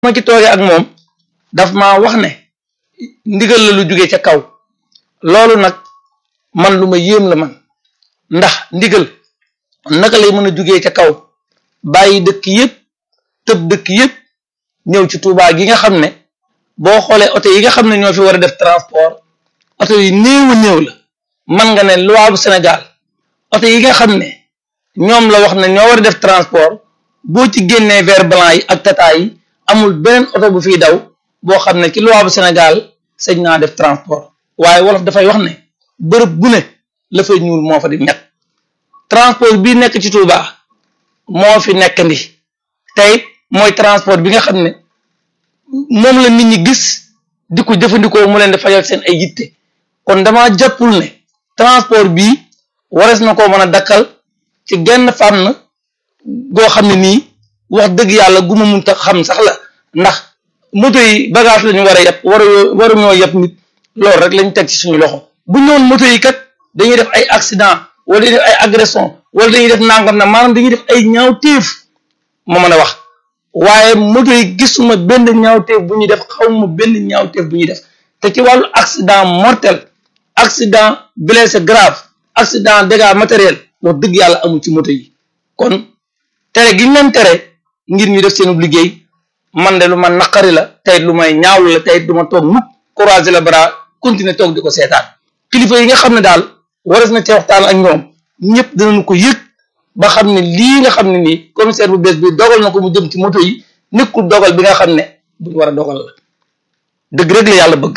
ma ci toogee ak moom daf ma wax ne ndigal la lu jóge ca kaw loolu nag man lu ma yéem la man ndax ndigal naka lay mën a jógee ca kaw bàyyi dëkk yëpp tëb dëkk yëpp ñëw ci Touba gi nga xam ne boo xoolee oto yi nga xam ne ñoo fi war a def transport oto yi néew a néew la man nga ne loi bu Sénégal oto yi nga xam ne ñoom la wax ne ñoo war a def transport boo ci génnee vert blanc yi ak tata yi amul beneen oto bu fiy daw boo xam ne ci loi bu Sénégal sañ naa def transport waaye wolof dafay wax ne bërëb bu ne la fay ñuul moo fa di nekk transport bii nekk ci Touba moo fi nekk ndi tey mooy transport bi nga xam ne moom la nit ñi gis di ko jëfandikoo mu leen di fajal seen ay yitte kon dama jàppul ne transport bii wares na koo mën a dakkal ci genn fànn goo xam ne nii wax dëgg yàlla gu ma mun ta xam sax la ndax moto yi bagage la ñu war a yeb war waru ñoo yeb nit loolu rek lañ teg ci suñu loxo bu ñëwoon moto yi kat dañuy def ay accident wala dañuy def ay agression wala dañuy def nangam na maanaam dañuy def ay ñaawteef ma mën a wax waaye moto yi gisuma benn ñaawteef bu ñuy def xawma benn ñaawteef bu ñuy def te ci wàllu accident mortel accident blessé grave accident dégâts matériel wax dëgg yàlla amul ci moto yi kon tere gi ñu leen tere ngir ñu def seen liggéey man de lu ma naqari la tey lu may ñaawlu la tey du ma toog mukk croiser le bras continuer toog di ko seetaan kilifa yi nga xam ne daal waras na ci waxtaan ak ñoom ñëpp dinañu ko yëg ba xam ne lii nga xam ne nii commissaire bu bees bi dogal na ko mu jëm ci moto yi nekkul dogal bi nga xam ne buñ war a dogal la dëgg rek la yàlla bëgg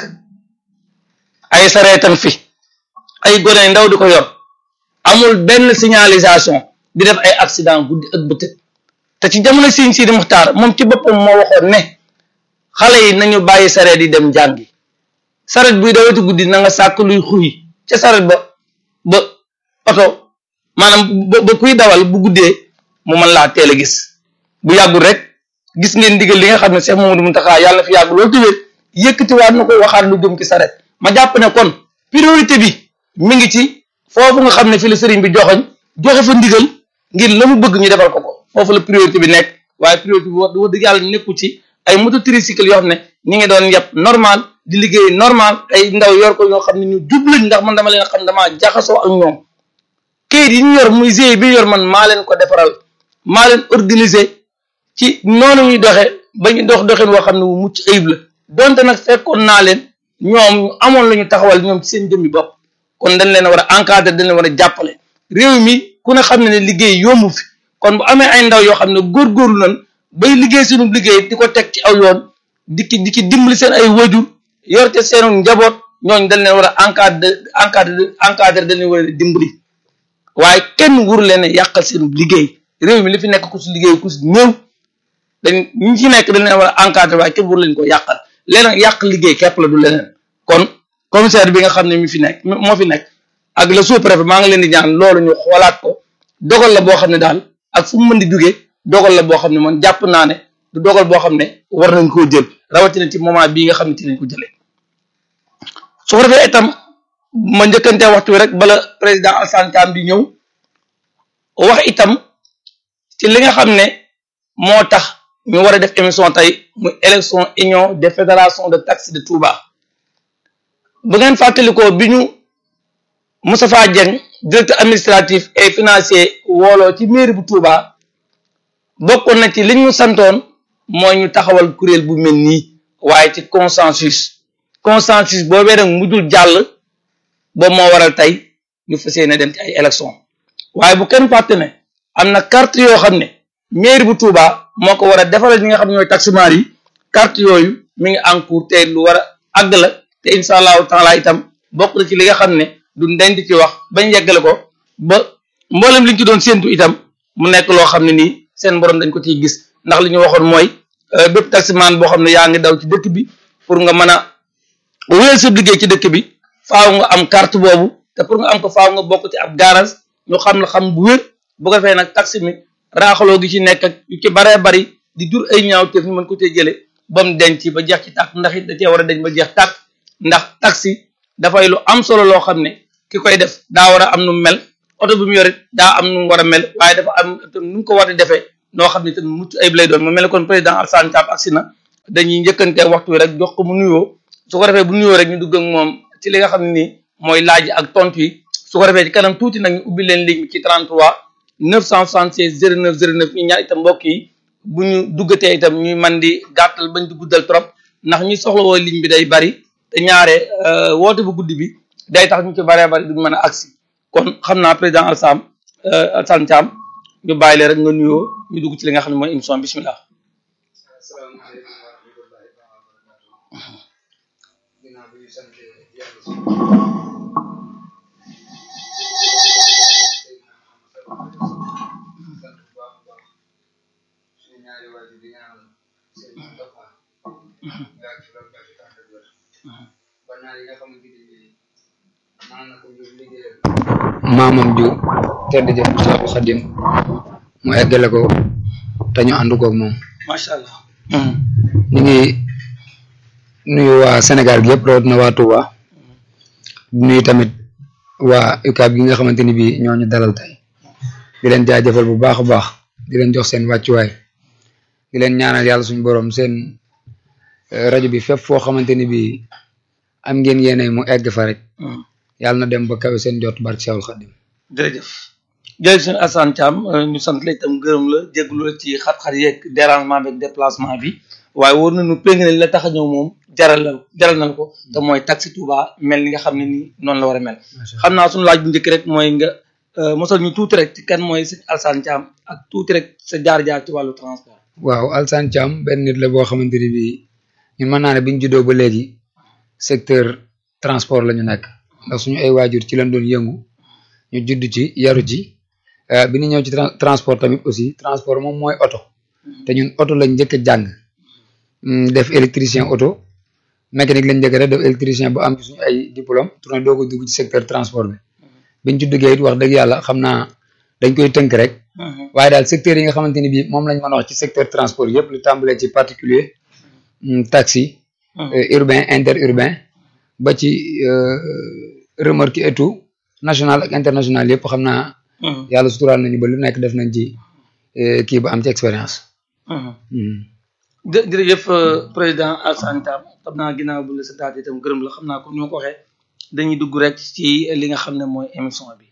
ay sareetan fi ay gone ndaw di ko yor amul benn signalisation di def ay accident guddi ak bëccëg te ci jamono Sëriñ Sidi Muxtaar moom ci boppam moo waxoon ne xale yi nañu bàyyi sareet yi dem jàngi sareet buy dawati guddi na nga sàkk luy xuy ca sareet ba ba oto maanaam ba ba kuy dawal bu guddee mu mën laa teel a gis bu yàggul rek gis ngeen digal li nga xam ne Cheikh Mamadou Mountakha yàlla fi yàgg loolu tëwee yëkkatiwaat na ko waxaat lu jëm ci sareet ma jàpp ne kon priorité bi mi ngi ci foofu nga xam ne fi la sëriñ bi joxoñ joxe fa ndigal ngir la mu bëgg ñu defal ko ko foofu la priorité bi nekk waaye priorité bi wax dëgg yàlla nekku ci ay moto tricycle yoo xam ne ñi ngi doon yàpp normal di liggéey normal ay ndaw yor ko ñoo xam ne ñu jublañ ndax man dama leen xam damaa jaxasoo ak ñoom kayit yi ñu yor muy GIE bi yor man maa leen ko defaral maa leen organiser ci noonu ñuy doxe ba ñu dox doxin woo xam ne wu mucc ayib la donte nag fekkoon naa leen ñoom ñu amoon la ñu taxawal ñoom ci seen jëmmi bopp kon dañ leen a war a encadrer dañ leen war a jàppale réew mi ku ne xam ne ne liggéey yombu fi kon bu amee ay ndaw yoo xam ne góorgóorlu nañ bay liggéey sunu liggéey di ko teg ci aw yoon di ki di ki dimbali seen ay wajur yor te seenu njaboot ñooñ dañ leen war a encadrer encadrer encadrer dañ leen war a dimbali waaye kenn wur leen yàqal seenu liggéey réew mi li fi nekk ku si liggéey ku si néew dañ ñi ci nekk dañ leen war a encadrer waaye kenn wur leen ko yàqal leneen yàq liggéey képp la du leneen kon commissaire bi nga xam ne mi fi nekk moo fi nekk ak le sous-préfet maa ngi leen di ñaan loolu ñu xoolaat ko dogal la boo xam ne daal ak fu mu mën di jógee dogal la boo xam ne man jàpp naa ne du dogal boo xam ne war nañ koo jël rawatina ci moment bii nga xam ne ci lañ ko jëlee su ko defee itam ma njëkkante waxtu wi rek bala président Alassane Thiam di ñëw wax itam ci li nga xam ne moo tax ñu war a def émission tey muy élection union des fédérations de taxi de Touba bu ngeen fàttalikoo bi ñu Moustapha Dieng directeur administratif et financier wooloo ci mairie bu Touba bokkoon na ci li ñu santoon mooy ñu taxawal kuréel bu mel nii waaye ci consensus consensus boobee nag mujjul jàll boobu moo waral tey ñu fas yéene dem ci ay élection waaye bu kenn fàtte ne am na carte yoo xam ne mairie bu Touba moo ko war a defaral ñi nga xam ne ñooy taximaar yi carte yooyu mi ngi en cours te lu war a àgg la te incha allahu taala itam bokk na ci li nga xam ne du ndeñ di ci wax bañ yeggale ko ba mboolem liñ ci doon séentu itam mu nekk loo xam ne nii seen borom dañ ko ciy gis ndax li ñu waxoon mooy bépp taximaan boo xam ne yaa ngi daw ci dëkk bi pour nga mën a wéyal sa liggéey ci dëkk bi faaw nga am carte boobu te pour nga am ko faaw nga bokk ci ab garage ñu xam la xam bu wér bu ko defee nag taxi mi raaxaloo gi ci nekk ak yu ci baree bari di jur ay ñaaw te ñu mën ko cee jëlee ba mu denc ba jeex ci tàkk ndax it da cee war a deñ ba jeex tàkk ndax taxi dafay lu am solo loo xam ne ki koy def daa war a am nu mel oto bi mu yorit daa am nu mu war a mel waaye dafa am nu mu ko war a defee noo xam ne te mucc ayib lay doon mu mel ne kon président Alassane Thiam agsi na dañuy njëkkante waxtu wi rek jox ko mu nuyoo su ko defee bu nuyoo rek ñu dugg ak moom ci li nga xam ne nii mooy laaj ak tontu yi su ko defee ci kanam tuuti nag ñu ubbi leen ligne bi ci 33 976 09 09 ñu ñaan itam mbokk yi bu ñu duggatee itam ñuy man di gàttal bañ di guddal trop ndax ñi soxla woo ligne bi day bari te ñaare woote bu guddi bi day tax ñu ci baree bari duñ mën a agsi kon xam naa président Alsam Alsane Thiam ñu bàyyi leen rek nga nuyoo ñu dugg ci li nga xam ne mooy émission bismillah asalaamaaleykum wa rahmatullahi taala wa barakatuh ginnaaw bi ñu sant yàlla si sant bu baax a baax suñu ñaari waajur di ñaanal seen Moustapha nga ak ci loolu baax ci tànn wér ba naa yi nga xamante ni bii maa na ko ngir liggéeyal maamam ju tedd jëf Cheikhul Khadim mu eggale ko te ñu ànd koog moom macha allah. ñu ngi nuyu waa Sénégal gi yëpp rawatina waa Touba di nuyu tamit waa UCAB gi nga xamante ni bii ñoo ñu dalal tey di leen jaajëfal bu baax a baax di leen jox seen wàccuwaay di leen ñaanal yàlla suñu borom seen rajo bi fépp foo xamante ni bii am ngeen yéene mu egg fa rek yàlla na dem ba kawe seen jot barke Cheikhul Khadim jërëjëf jërëjëf sëñ Assane Thiam ñu sant la itam gërëm la jégalu la ci xat-xat yeeg dérangement beeg déplacement bi waaye war nañu péng ne la tax a ñëw moom jaral la jaral na ko te mooy taxi Touba mel ni nga xam ne nii noonu la war a mel. xam naa suñu laaj bu njëkk rek mooy nga mosal ñu tuuti rek ci kan mooy sëñ Assane Thiam ak tuuti rek sa jaar-jaar ci wàllu transport. waaw Alsane Thiam benn nit la boo xamante ni bii ñun mën naa ne biñ juddoo ba léegi secteur transport la ñu nekk ndax suñu ay waajur ci lañ doon yëngu ñu judd ci yaru ci bi ñu ñëw ci transport tamit aussi transport moom mooy oto te ñun oto lañ njëkk a jàng def électricien oto mécanique lañ njëkk a def def électricien ba am ci suñu ay diplôme tourné doo ko dugg ci secteur transport bi biñ ci duggee it wax dëgg yàlla xam naa dañ koy tënk rek waaye daal secteur yi nga xamante ni bii moom lañ mën a wax ci secteur transport yëpp lu tàmbalee ci particulier taxi urbain interurbain ba ci remorque et tout national ak international yëpp xam naa yàlla suturaal nañu ba lu nekk def nañ ci kii ba am ci expérience jërëjëf président Alsane Thiam xam naa ginnaaw bu la sa taat itam gërëm la xam naa comme ni ma ko waxee dañuy dugg rek ci li nga xam ne mooy émission bi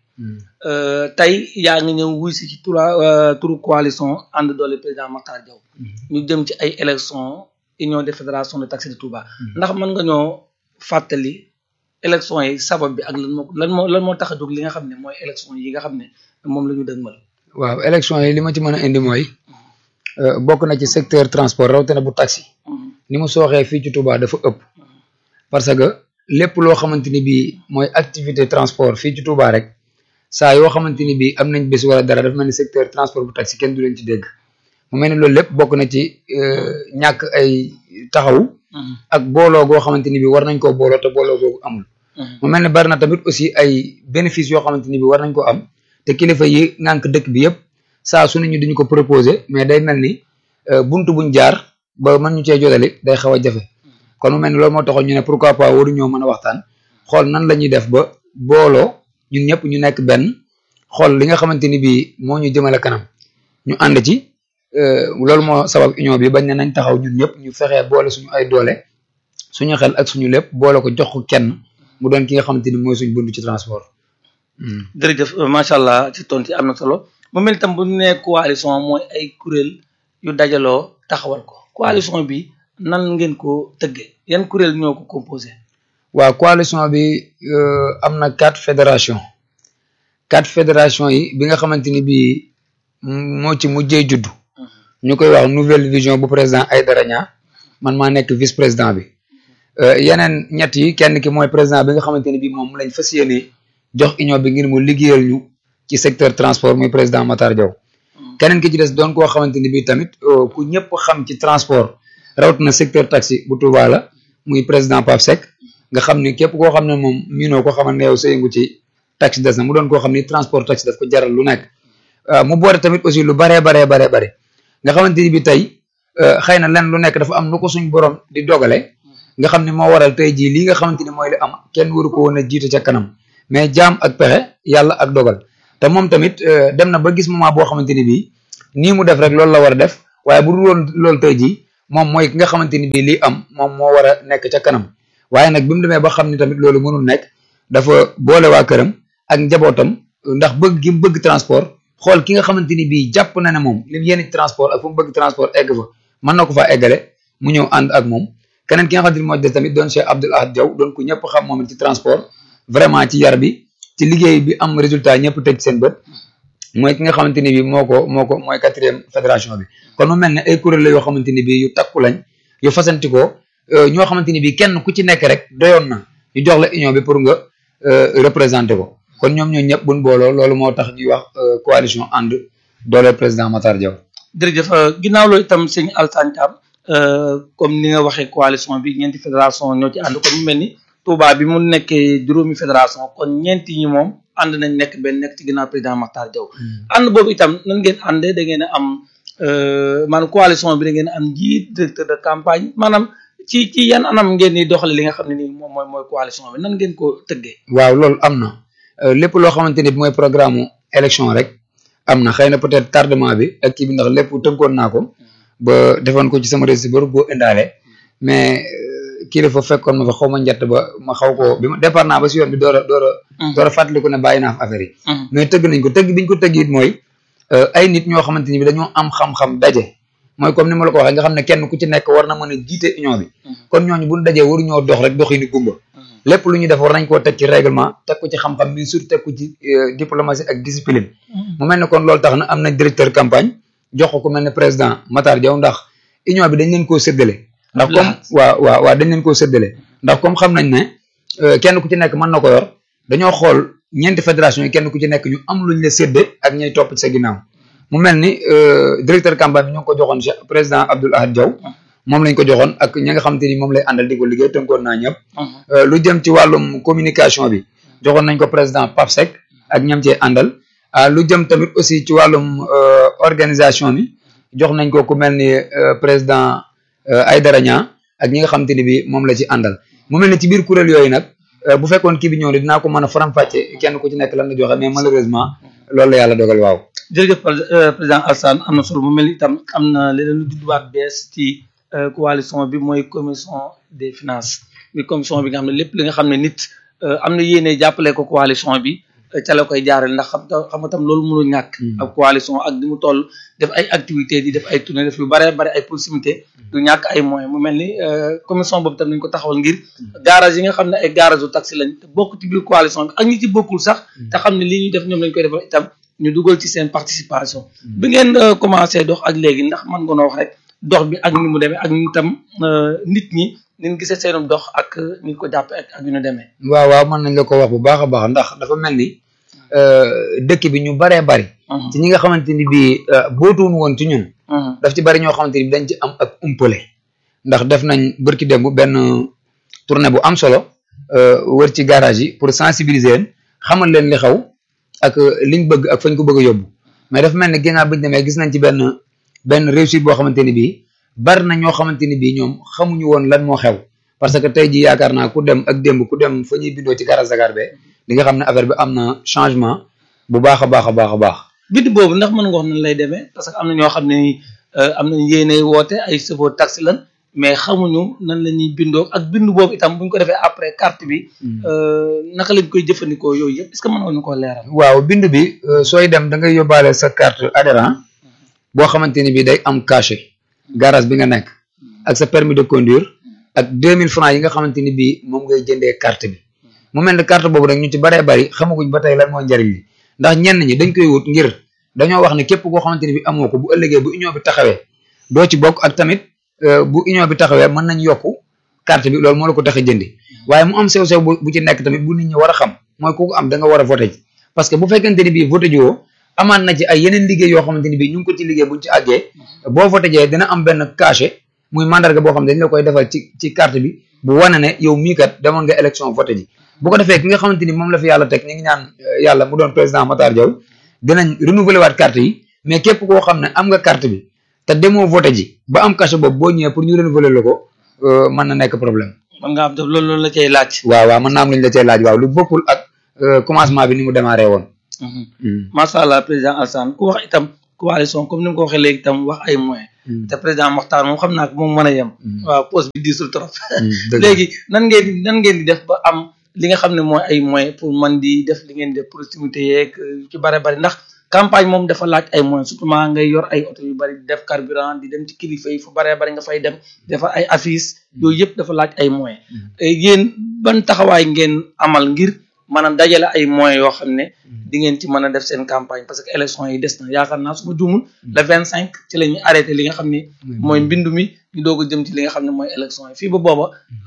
tey yaa ngi ñëw wuy si ci tura turu coalition ànd doole président Makhtar Diaw ñu jëm ci ay élection union des fédérations de taxi de Touba ndax mën nga ñoo fàttali élection yi sabab bi ak lan moo lan moo lan moo tax a jóg li nga xam ne mooy élection yi nga xam ne moom la ñu dëgmal waaw élection yi li ma ci mën a indi mooy bokk na ci secteur transport rawatina bu taxi ni mu sooxee fii ci Touba dafa ëpp parce que lépp loo xamante ni bii mooy activité transport fii ci Touba rek saa yoo xamante ni bii am nañ bés wala dara dafa mel ni secteur transport bu taxi kenn du leen ci dégg mu mel ni loolu lépp bokk na ci ñàkk ay taxaw ak booloo goo xamante ni bii war nañ koo booloo te booloo googu amul mu mel ni bari na tamit aussi ay bénéfices yoo xamante ni bii war nañ ko am te kilifa yi ngànk dëkk bi yëpp saa su ne ñu duñu ko proposé mais day mel ni buntu buñ jaar ba mën ñu cee jotali day xaw a jafe kon mu mel ni loolu moo taxoon ñu ne pourquoi pas waruñoo mën a waxtaan xool nan la ñuy def ba booloo ñun ñëpp ñu nekk benn xool li nga xamante ni bii moo ñu jëmale kanam ñu ànd ci loolu moo sabab union bi bañ ne nañ taxaw ñun ñëpp ñu fexee boole suñu ay doole suñu xel ak suñu lépp boole ko jox ko kenn mu doon ki nga xamante ni mooy suñu buntu ci transport. jërëjëf macha allah ci tontu yi am na solo mu mel itam bu ñu nee coalition mooy ay kuréel yu dajaloo taxawal ko coalition bi nan ngeen ko tëggee yan kuréel ñoo ko composé. waaw coalition bi am na quatre fédération quatre fédération yi bi nga xamante ni bii moo ci mujjee juddu. ñu koy wax nouvelle vision bu président Aïdara Niang man maa nekk vice président bi yeneen ñett yi kenn ki mooy président bi nga xamante ni bii moom lañ fas yéene jox union bi ngir mu liggéeyal ñu ci secteur transport muy président Matar Diaw keneen ki ci des doon koo xamante ni bii tamit ku ñëpp xam ci transport rawatina secteur taxi bu Touba la muy président Pape Seck nga xam ni képp koo xam ne moom miinoo ko xamal ne yow sa yëngu ci taxi des na mu doon koo xam ni transport taxi daf ko jaral lu nekk mu boole tamit aussi lu baree baree baree bare nga xamante ni bi tey xëy na len lu nekk dafa am lu ko suñ borom di dogale nga xam ne moo waral tey jii lii nga xamante ni mooy li am kenn waru ko woon a jiite ca kanam mais jaam ak pexe yàlla ak dogal te moom tamit dem na ba gis moment boo xamante ni bii nii mu def rek loolu la war a def waaye bu dul woon loolu tey jii moom mooy ki nga xamante ni bii lii am moom moo war a nekk ca kanam waaye nag bi mu demee ba xam ni tamit loolu mënul nekk dafa boole waa këram ak njabootam ndax bëgg gi mu bëgg transport xool ki nga xamante ni bii jàpp na ne moom li mu yéene transport ak fu mu bëgg transport egg fa mën na ko faa eggale mu ñëw ànd ak moom keneen ki nga xamante ni moo des tamit doon Cheikh Abdoul Ahad Diaw doon ko ñëpp xam moom ci transport vraiment ci yar bi ci liggéey bi am résultat ñëpp teg seen bët mooy ki nga xamante ni bii moo ko moo ko mooy quatrième fédération bi kon mu mel ne ay kuréel la yoo xamante ni bii yu takku lañ yu fasantikoo ñoo xamante ni bii kenn ku ci nekk rek doyoon na ñu jox la union bi pour nga représenter ko kon ñoom ñoo ñëpp buñ booloo loolu moo tax ñuy wax coalition ànd doole président Matar Diaw. jërëjëf ginnaaw loolu itam sëñ Alassane Thiam comme ni nga waxee coalition bi ñeenti fédération ñoo ci ànd kon mu mel ni Touba bi mu nekkee juróomi fédération kon ñeenti ñi moom ànd nañ nekk benn nekk ci ginnaaw président Matar Diaw. ànd boobu itam nan ngeen àndee da ngeen a am maanaam coalition bi da ngeen a am njiit directeur de campagne maanaam ci ci yan anam ngeen di doxale li nga xam ne nii moom mooy mooy coalition bi nan ngeen ko tëggee. waaw loolu am na lépp loo xamante ni mooy programme élection rek am na xëy na peut-être tardement bi ak kii bi ndax lépp tënkoon naa ko ba defoon ko ci sama récit ba boo indaale mais kii dafa fekkoon ma fa xaw ma njett ba ma xaw ko bi ma départ naa ba si yoon bi door a door a door a fàttaliku ne bàyyi naa fa affaire yi mais tëgg nañ ko tëgg biñ ko tëgg it mooy ay nit ñoo xamante ni bi dañoo am xam-xam daje mooy comme ni ma la ko waxee nga xam ne kenn ku ci nekk war na mën a jiite union bi kon ñooñu buñ dajee waru ñoo dox rek dox yi ni gumba lépp lu ñuy def war nañ koo teg ci règlement teg ko ci xam-xam bi surtout teg ko ci diplomatie ak discipline mu mel ne kon loolu tax na am nañ directeur campagne jox ko ku mel ne président Matar Diaw ndax union bi dañ leen koo séddale ndax comme waaw waaw waaw dañ leen koo séddale ndax comme xam nañ ne kenn ku ci nekk mën na ko yor dañoo xool ñeenti fédération yi kenn ku ci nekk ñu am luñ la sédde ak ñay topp ci sa ginnaaw mu mel ni directeur campagne bi ñu ngi ko joxoon Cheikh président Abdoul Ahad Diaw moom lañ ko joxoon ak ñi nga xamante ni moom lay àndal di ko liggéey tënkoon naa ñëpp lu jëm ci wàllum communication bi joxoon nañ ko président Pape Seck ak ñam cee àndal lu jëm tamit aussi ci wàllum organisation bi jox nañ ko ku mel ni président Aïdara Niang ak ñi nga xamante ni bi moom la ci àndal mu mel ni ci biir kuréel yooyu nag bu fekkoon kii bi ñëw ne dinaa ko mën a faram-fàcce kenn ku ci nekk lan la joxe mais malheureusement loolu la yàlla dogal waaw jërëjëf président Alassane am na solo mu mel ni itam am na leneen lu judduwaat bees ci coalition bi mooy commission des finances bi commission bi nga xam ne lépp li nga xam ne nit am na yéene jàppale ko coalition bi ca la koy jaarale ndax xam xam nga tam loolu mënul ñàkk ak coalition ak di mu toll def ay activités di def ay tournée def yu bare bare ay proximité du ñàkk ay moyens mu mel ni commission boobu tam nañ ko taxawal ngir garage yi nga xam ne ay garage u taxi lañ te bokk ci biir coalition bi ak ñi ci bokkul sax te xam ne lii ñuy def ñoom lañ koy defal itam ñu dugal ci seen participation bi ngeen commencé dox ak léegi ndax mën nga noo wax rek dox bi ak ni mu demee ak ni tam nit ñi nin gisee seenum dox ak ni ko jàppe ak ak yu ñu demee waaw waaw mën nañ la ko wax bu baax a baax ndax dafa mel ni dëkk bi ñu baree bari ci ñi nga xamante ni bii bootuwun woon ci ñun daf ci bari ñoo xamante ni bi dañ ci am ak umpale ndax def nañ bërki démb benn tournée bu am solo wër ci garage yi pour sensibiliser leen xamal leen li xew ak liñ bëgg ak fañ ko bëgg a yóbbu mais dafa mel ni ginnaaw biñu demee gis nañ ci benn benn réussite boo xamante ni bii bari na ñoo xamante ni bii ñoom xamuñu woon lan moo xew parce que tey ji yaakaar naa ku dem ak démb ku dem fa ñuy bindoo ci garage Dakar be di nga xam ne affaire bi am na changement bu baax a baax a baax a baax bind boobu ndax mën nga wax nan lay demee parce que am na ñoo xam ne ni am nañ yéene woote ay chauffeur taxi lan mais xamuñu nan la ñuy bindoo ak bind boobu itam buñ ko defee après carte bi naka lañ koy jëfandikoo yooyu yëpp est ce que mën nga ñu ko leeral waaw bind bi sooy dem da ngay yóbbaale sa carte adhérent boo xamante ni bii day am cachet garage bi nga nekk ak sa permis de conduire ak 2000 francs yi nga xamante ni bii moom ngay jëndee carte bi mu mel ne carte boobu nag ñu ci baree bari xamaguñ ba tey lan mooy njariñ li ndax ñenn ñi dañ koy wut ngir dañoo wax ne képp koo xamante ni bi amoo ko bu ëllëgee bu union bi taxawee doo ci bokk ak tamit bu union bi taxawee mën nañ yokku carte bi loolu moo la ko tax a jëndi waaye mu am sew sew bu ci nekk tamit bu nit ñi war a xam mooy ku ko am da nga war a voté ji parce que bu fekkente ni bii voté ji woo amaan na ci ay yeneen liggéey yoo xamante ni bii ñu ngi ko ci liggéey buñ ci àggee boo voté jee dina am benn cachet muy mandarga boo xam ne dañ la koy defal ci ci carte bi bu wane ne yow mii kat demoon nga élection voté ji bu ko defee ki nga xamante ni moom la fi yàlla teg ñu ngi ñaan yàlla mu doon président Matar Diaw dinañ renouveler waat carte yi mais képp koo xam ne am nga carte bi te demoo voté ji ba am cachet boobu boo ñëwee pour ñu renouveler la ko mën na nekk problème. mën nga am loolu loolu la cay laaj. waaw waaw mën naa am lu ñu la cay laaj waaw lu bokkul ak commencement bi ni mu démarré woon. macha allah président Alassane ku wax itam coalition comme ni nga ko waxee léegi itam wax ay moyens te président Mokhtar moom xam naa ko moom mën a yem waaw poste bi diisul trop dëgg léegi nan ngeen di nan ngeen di def ba am li nga xam ne mooy ay moyens pour man di def li ngeen di def proximité yeeg yu ci bare bari ndax campagne moom dafa laaj ay moyens surtout maa ngay yor ay oto yu bari di def carburant di dem ci kilifa yi fu bare bari nga fay dem defar ay affiches yooyu yëpp dafa laaj ay moyens yéen ban taxawaay ngeen amal ngir mën a dajale ay moyens yoo xam ne di ngeen ci mën a def seen campagne parce que élection yi des na yaakaar naa su ma juumul le vingt cinq ci la ñuy arrêté li nga xam ne mooy mbindu mi ñu doog a jëm ci li nga xam ne mooy élection yi fii ba booba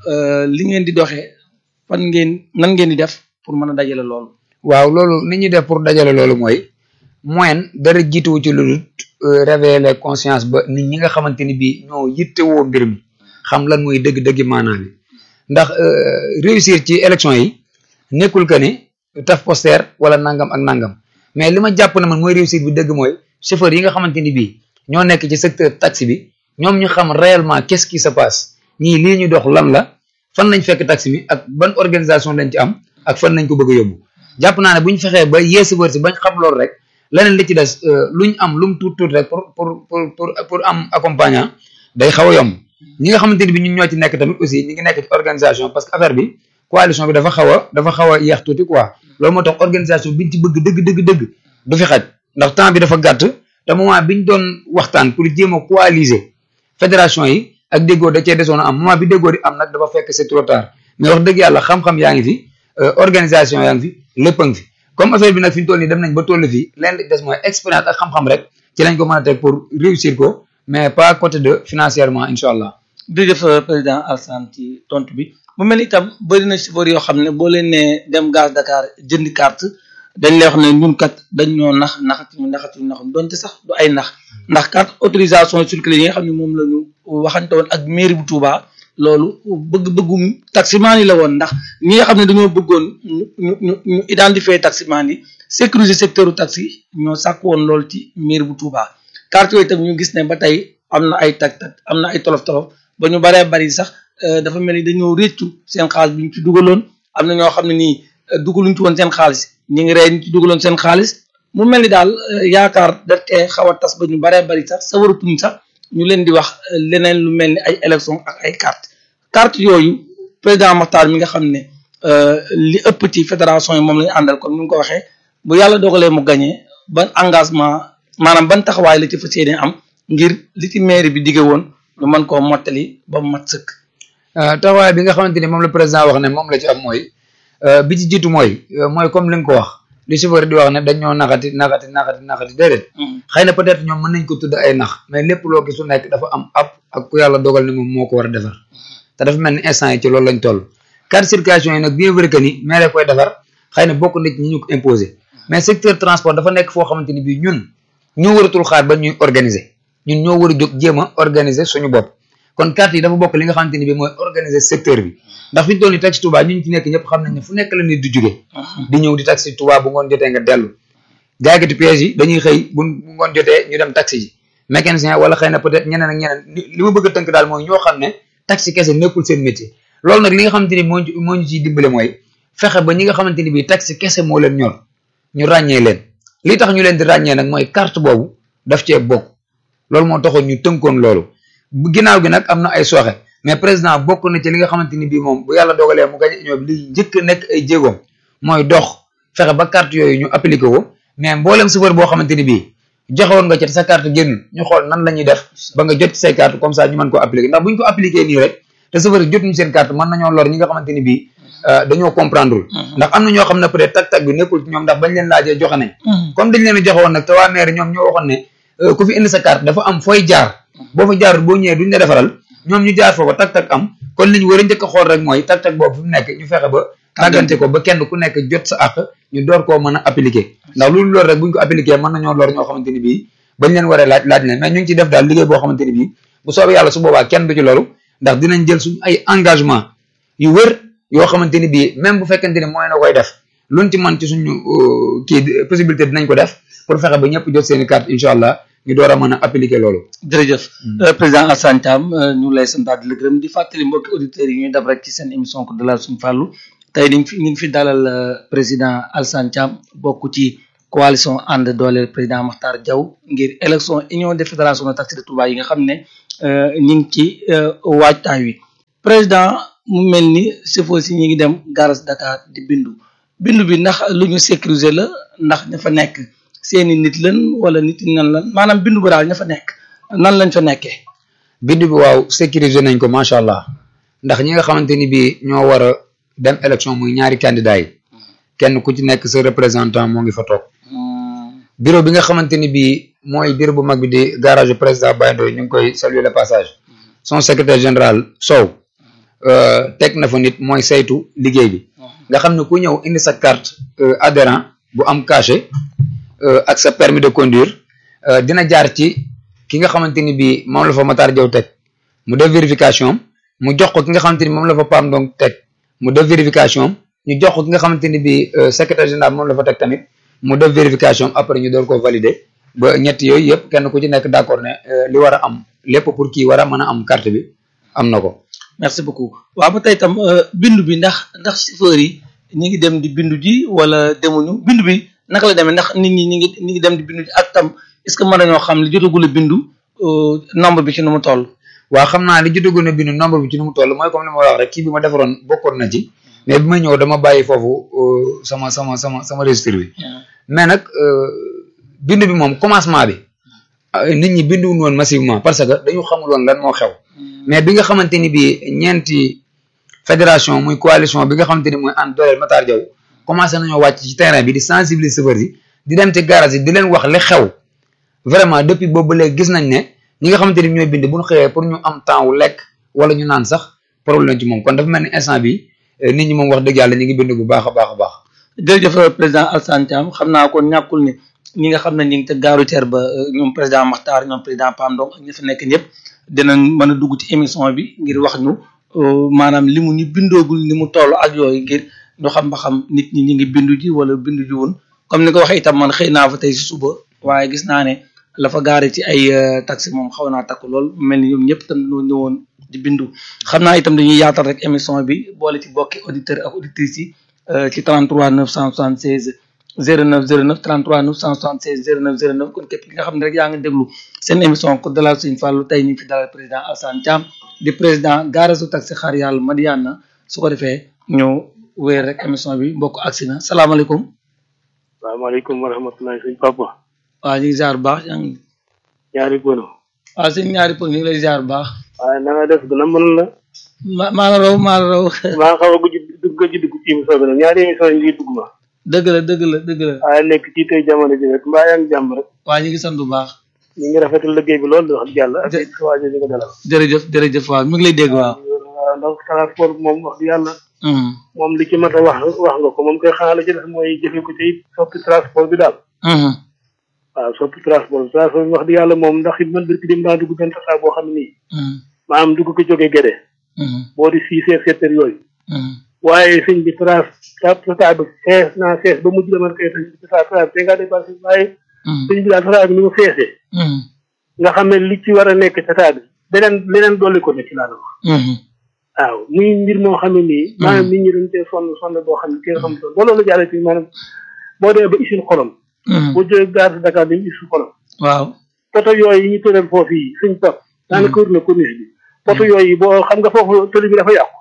li ngeen di doxee fan ngeen nan ngeen di def pour mën a dajale loolu waaw loolu ni ñuy def pour dajale loolu mooy moyen dara jiituwu ci lu dul révéler conscience ba nit ñi nga xamante ni bii ñoo yittewoo mbir mi xam lan mooy dëgg-dëgg maanaam bi ndax réussir ci élection yi nekkul que ni taf poster wala nangam ak nangam mais li ma jàpp ne man mooy réussir bi dëgg mooy chauffeur yi nga xamante ni bii ñoo nekk ci secteur taxi bi ñoom ñu xam réellement qu'est-ce qui se passe ñii lii ñu dox lan la fan lañ fekk taxi bi ak ban organisation lañ ci am ak fan lañ ko bëgg a yóbbu jàpp naa ne bu ñu fexee ba yee chauffeur si bañ xam loolu rek leneen li ci des luñ am lu mu tuut tuut rek pour pour pour pour pour am accompagnant day xaw a yomb ñi nga xamante ni bi ñun ñoo ci nekk tamit aussi ñi ngi nekk ci organisation parce que affaire bi coalition bi dafa xaw a dafa xaw a yeex tuuti quoi loolu moo tax organisation biñ ci bëgg dëgg dëgg dëgg du fi xaj ndax temps bi dafa gàtt te moment biñ doon waxtaan pour jéem a coaliser fédération yi ak déggoo da cee desoon a am moment bi déggoo di am nag dafa fekk c'est trop tard mais wax dëgg yàlla xam-xam yaa ngi fi organisation yaa ngi fi lépp a ngi fi comme affaire bi nag fi ñu toll nii dem nañ ba toll fii leen des mooy expérience ak xam-xam rek ci lañ ko mën a teg pour réussir ko mais pas côté de financièrement incha allah. jërëjëf président Alassane ci tontu bi mu mel ni itam bëri na chauffeur yoo xam ne boo leen nee dem gaz Dakar jëndi carte dañ lay wax ne ñun kat dañ ñoo nax naxati ñu naxati ñu naxam donte sax du ay nax ndax carte autorisation circuler yi nga xam ne moom la ñu waxante woon ak mairie bu Touba loolu bëgg-bëggum taximaan yi la woon ndax ñi nga xam ne dañoo bëggoon ñu ñu ñu identifier taximaan yi sécuriser secteur u taxi ñoo sàkk woon loolu ci mairie bu Touba carte yooyu itam ñu gis ne ba tey am na ay tag tag am na ay tolof tolof ba ñu baree bari sax dafa mel ni dañoo réccu seen xaalis bi ñu ci dugaloon am na ñoo xam ne nii dugaluñ ci woon seen xaalis ñi ngi rey ñu ci dugaloon seen xaalis mu mel ni daal yaakaar da tee xaw a tas ba ñu baree bari sax sa waratuñ sax ñu leen di wax leneen lu mel ni ay élection ak ay carte carte yooyu président Makhtar mi nga xam ne li ëpp ci fédération yi moom la ñu àndal kon ni nga ko waxee bu yàlla dogalee mu gagné ban engagement maanaam ban taxawaay la ci fas yéene am ngir li ci mairie bi dige woon lu mën koo mottali ba mu mat sëkk. taxawaay bi nga xamante ni moom la président wax ne moom la ci am mooy bi ci jiitu mooy mooy comme li nga ko wax li chauffeur di wax ne dañ ñoo naxati naxati naxati naxati déedéet. xëy na peut-être ñoom mën nañ ko tudd ay nax mais lépp loo gis su nekk dafa am ab ak ku yàlla dogal ne moom moo ko war a defar te dafa mel ni instant yi ci loolu lañ toll. carte circulation yi nag bien vrai que ni mais koy defar xëy na bokk na ci ñi ñu ko imposer mais secteur transport dafa nekk foo xamante ni bii ñun ñoo waratul xaar ba ñuy organiser ñun ñoo war a jóg jéem a organiser suñu bopp kon carte yi dafa bokk li nga xamante ni bii mooy organiser secteur bi ndax fi ñu toll nii taxi Touba ñun ci nekk ñëpp xam nañ ne fu nekk la nit di jóge di ñëw di taxi Touba bu ngoon jotee nga dellu jaaykati pièces yi dañuy xëy bu ngoon jotee ñu dem taxi ji mécanicien wala xëy na peut-être ñeneen ak ñeneen li ma bëgg a tënk daal mooy ñoo xam ne taxi kese nekkul seen métier loolu nag li nga xamante ni moo moo ñu ciy dimbale mooy fexe ba ñi nga xamante ni bii taxi kese moo leen ñor ñu ràññee leen li tax ñu leen di ràññee nag mooy carte boobu daf cee bokk loolu moo taxoon ñu tënkoon loolu bu ginnaaw gi nag am na ay sooxe mais président bokk na ci li nga xamante ni bii moom bu yàlla dogalee mu gañe union bi li njëkk nekk ay jéegoom mooy dox fexe ba carte yooyu ñu appliqué ko mais mboolem chauffeur boo xamante ni bii joxewoon nga ci sa carte génn ñu xool nan la ñuy def ba nga jot ci say carte comme ça ñu mën ko appliqué ndax bu ñu ko appliqué nii rek te chauffeur yi jotuñu seen carte mën nañoo lor ñi nga xamante ni bii dañoo comprendre ndax am na ñoo xam ne peut être tag-tag bi nekkul ci ñoom ndax bañ leen laajee joxe nañ comme dañ leen a joxe woon nag te waa maire ñoom ñoo waxoon ne ku fi indi sa carte dafa am fooy jaar boo fa jaarul boo ñëwee duñ la defaral ñoom ñu jaar foofa tag-tag am kon li ñu war a njëkk a xool rek mooy tag-tag boobu fi mu nekk ñu fexe ba tàggante ko ba kenn ku nekk jot sa àq ñu door koo mën a appliquer ndax loolu loolu rek buñ ko appliquer mën nañoo lor ñoo xamante ni bii bañ leen waree laaj laaj leen mais ñu ngi ci def daal liggéey boo xamante ni bii bu soobee yàlla su boobaa kenn du ci loolu ndax dinañ jël suñ ay engagement yu wër yoo xamante ni bii même bu fekkente ni mooy na koy def luñ ci mën ci suñu kii possibilité dinañ ko def pour fexe ba ñëpp jot seeni carte incha allah ñu door a mën a appliquer loolu. jërëjëf président Alassane Thiam ñu lay santaat di la gërëm di fàttali mbokki auditeurs yi ñuy dab rek ci seen émission ko dalal suñu fàllu tey dañ fi ñu ngi fi dalal président Alassane Thiam bokk ci coalition ànd dooleel président Makhtar Diaw ngir élection union des fédérations de taxi de Touba yi nga xam ne ñu ngi ci waajtaay wi président mu mel ni chauffeur si ñi ngi dem garage Dakar di bindu bindu bi ndax lu ñu sécuriser la ndax ña fa nekk seeni nit lan wala nit ñi nan lan maanaam bindu ba daal ña fa nekk nan lañ fa nekkee. bindu bi waaw sécuriser nañ ko macha allah ndax ñi nga xamante ni bii ñoo war a dem élection muy ñaari candidat yi kenn ku ci nekk sa représentant moo ngi fa toog. bureau bi nga xamante ni bii mooy bureau bu mag bi di garage président Baye Ndoye ñu ngi koy saluer le passage son secrétaire général Sow teg na fa nit mooy saytu liggéey bi nga xam ne ku ñëw indi sa carte adhérent bu am cachet ak sa permis de conduire dina jaar ci ki nga xamante ni bii moom la fa Matar Diaw teg mu def vérification mu jox ko ki nga xamante ni moom la fa Pam donc teg mu def vérification ñu jox ko ki nga xamante ni bii secrétaire général moom la fa teg tamit mu def vérification après ñu door ko valider ba ñett yooyu yëpp kenn ku ci nekk d'accord ne li war a am lépp pour kii war a mën a am carte bi am na ko. merci beaucoup waaw ba tey tam bindu bi ndax ndax chauffeur yi ñi ngi dem di bindu ji wala demuñu bindu bi naka la demee ndax nit ñi ñi ngi ñi ngi dem di bindu ji ak tam est-ce que mën nañoo xam li jotagul a bindu nombre bi ci nu mu toll. waaw xam naa li jotagul a bindu nombre bi ci nu mu toll mooy comme ni ma wax rek kii bi ma defaroon bokkoon na ci. mais bi ma ñëw dama bàyyi foofu sama sama sama sama registre bi. mais nag bindu bi moom commencement bi. nit ñi binduwuñu woon massivement parce que dañu xamul woon lan moo xew. mais bi nga xamante ni bii ñeenti fédération muy coalition bi nga xamante ni mooy ànd dooleel Matar Diaw commencé nañoo wàcc ci terrain bi di sensibiliser chauffeurs yi di dem ci garage yi di leen wax li xew vraiment depuis boobu léegi gis nañ ne ñi nga xamante ni ñooy bind bu ñu xëyee pour ñu am temps wu lekk wala ñu naan sax problème ci moom kon dafa mel ni instant bi nit ñi moom wax dëgg yàlla ñu ngi bind bu baax a baax a baax. jërëjëf président Alassane Thiam xam naa kon ñàkkul ni ñi nga xam ne ñu ngi te gaaru teer ba ñoom président Makhtar ñoom président Pam Ndong ak ñi fa nekk ñëpp dinañ mën a dugg ci émission bi ngir wax ñu maanaam li mu ñu bindoogul ni mu toll ak yooyu ngir ñu xam ba xam nit ñi ñi ngi bindu ji wala bindu ji woon comme ni nga waxee itam man xëy naa fa tey si suba waaye gis naa ne la fa gaare ci ay taxi moom xaw naa takku lool mel ni ñoom ñëpp itam ñoo ñëwoon di bindu xam naa itam dañuy yaatal rek émission bi boole ci bokki auditeurs ak auditrices yi ci 33 976 09 09 33 976 09 09 kon képp ki nga xam ne rek yaa ngi déglu seen émission ko dalal Sëñ Fallu tey ñu ngi fi dalal président Alassane Thiam di président gaarasu taxi xaar yàlla Madiyana su ko defee ñu wéer rek émission bi mbokk agsi na salaamaaleykum. salaamaaleykum wa rahmatullahi sëñ papa. waaw ñu ngi ziar bu baax yaa ngi. ñaari pono. waaw sëñ ñaari pono ñu ngi lay ziar bu baax. waaye na nga def gën a mën la. ma maa la raw maa la raw. maa xaw a gëj dugg gëj dugg ci émission bi nag ñaari émission yi ngi dugg ma. dëgg la dëgg la dëgg la. waaye nekk ci tey jamono ji rek mbaa yaa ngi jàmm rek. waa ñu ngi sant bu baax. ñu ngi rafetal liggéey bi loolu wax dëgg yàlla. ak it waa ji nga dalal. jërëjëf jërëjëf waaw mi ngi lay dégg waaw. waaw ndax transport moom wax dëgg yàlla. moom li ci mat a wax wax nga ko moom koy xanaa la ci def mooy jëfe ko ci soppi transport bi daal. waaw soppi transport bi transport bi wax dëgg yàlla moom ndax it man birki dem daa dugg benn tasaa boo xam ne nii. maanaam dugg ko jógee Gédé. boo di six heures sept heures yooyu. waaye sëñ bi trans tata bi fees naa fees ba mujj dama koy tata tata bi nga dépassé waaye. sëñ bi daal tata bi ni mu feesee. nga xam ne li ci war a nekk tata bi beneen leneen dolli ko ne ci laa wax. waaw muy mbir moo xam ne nii. maanaam nit ñi dañ cee sonn sonn boo xam ne kenn xam sonn ba loolu jàllee ci maanaam boo demee ba usine xorom. boo jógee gare Dakar dañuy usine xorom. waaw poto yooyu yi ñu tëral foofu yi suñ topp. daanaka wër na corniche bi. poto yooyu boo xam nga foofu tëli bi dafa yàqu.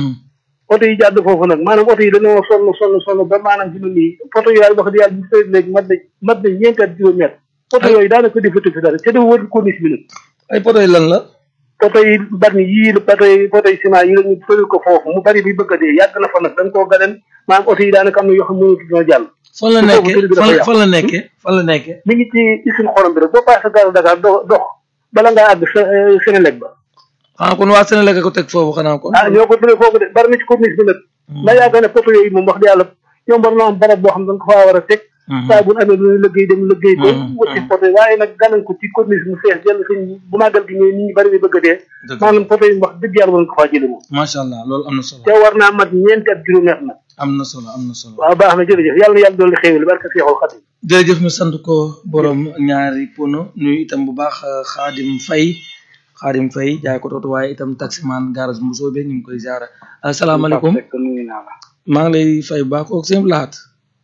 oto yi jàdd foofu nag maanaam oto yi dañoo sonn sonn sonn ba maanaam fi mu nii poto yooyu wax dëgg yàlla bu fay léegi mat na mat na ñeent at juróomi at poto yooyu daanaka defatu fi dara te dafa wër corniche bi nag. ay poto yi lan la. poto yi bari yii poto yi poto yi ciment yi la ñu fële ko foofu mu bari bi bëgg a dee yàgg na fa nag dañ koo gaden maanaam oto yi daanaka am na yoo xam ne mënatu jàll. fan la nekkee fan la nekkee fan la nekkee. mi ngi ci usine xorom bi rek boo paasee gare Dakar dox dox bala ngaa àgg Sénélec ba. xanaa kon waa Sénégal ko teg foofu xanaa kon. ah ñoo ko tëddee foofu de bari na ci corniche bi nag. ndax yaakaar ne poto yooyu moom wax dëgg yàlla ñoom war na am barab boo xam ne da nga ko faa war a teg. saa bu amee lu liggéey dem liggéey ba. wëcc poto yi waaye nag gànnañ ko ci corniche mu fees jël sëñ bu màggal gi ñëwee nit ñi bari bi bëgg a dee. maanaam poto yi wax dëgg yàlla war nga ko faa jëlee moom. macha allah loolu am na solo. te war naa mat ñeenti at juróomi at nag. am na solo am na solo. waaw baax na jërëjëf yàlla na yàlla dolli xéewal barka Seexul Xadim. jërëjëf ñu sant ko borom ñaari pono nuyu itam bu baax Xaadim Fay Xaadim Fay jaay ko tootu waaye itam taximan garage Mbuso be ñu ngi koy ziara asalaamaaleykum maa ngi lay fay bu baax kooku seen laat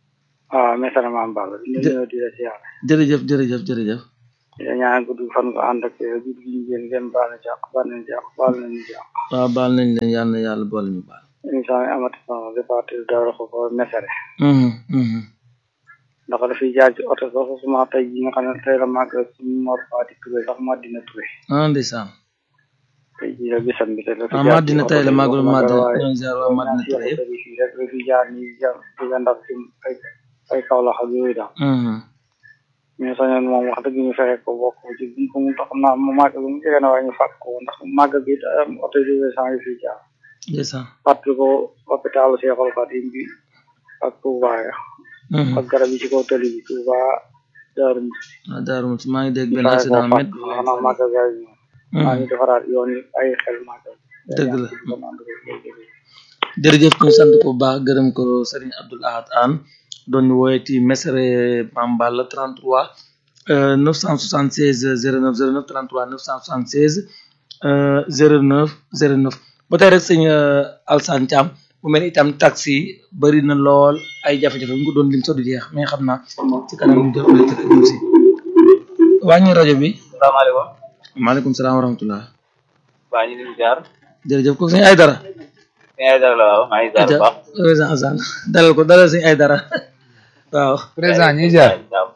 waaw mesara maam Balla di Jë- ñëw di la siyaare jërëjëf jërëjëf jërëjëf di la ñaan gudd fan nga ànd ak gudd gi ñu génn ngeen baal na jàq baal nañ jàq baal nañ jàq waaw baal nañ leen yàlla na yàlla boole ñu baal émission bi amati solo di partir dara ko ko mesare Mhm, mhm. ndax dafay jaar ci oto sax suma tey ji nga xam ne tey la màgg suñu Mor Fati Touré sax Madina Touré ah ndeysaan tey ji la bisam bi te la fi ah jaar Madina ci tey la oto bi màggal waxuma dara Madina waaye ñoo ziar waa Madina ñaan Touré si yëpp oto bi fii rek la fi jaar nii jaar di ndax ci ay ay kaw la xam yooyu daal Mhm. mais sañoon moom wax dëgg ñu fexe ko bokk ci buñ ko mu tax naa mu màgg bi mu jege na waaye ñu fàtt ko ndax màgg bi am oto yi récent yi fi jaar ndeysaan fàttali ko hôpitalu Cheikhoul Khadim bi ak Touba ya Mhm. ak garab yi ci kaw tali bi Touba Darou Mouhty ah Daaru Muxti maa ngi dégg ñu benn fexe accident koo met fàtt xanaa màgg ga yi maa ngi defaraat yoon yi ay xel màgg Dëgg la. jërëjëf ñu sant ko bu baax gërëm ko Serigne Abdoul Ahad Anne doon ñu woowee ci Mesere Mame Balla 33 euh, 976 09 09 33 976 euh, 09 09 ba tey rek sëñ euh, Alsane Thiam mu mel ni itam taxi bëri na lool ay jafe-jafe ñu ko doon lim sa du jeex mais xam naa ci kanam ñu jot auditeur ak ñun si wàññi rajo bi salaamaaleykum maaleykum salaam wa rahmatullah waa ñu ngi jaar jërëjëf ko sëñ ay dara sëñ Aïdara la waaw maa ngi jaar bu baax président Alsane dalal ko dalal sëñ ay dara waaw président ñu ngi jaar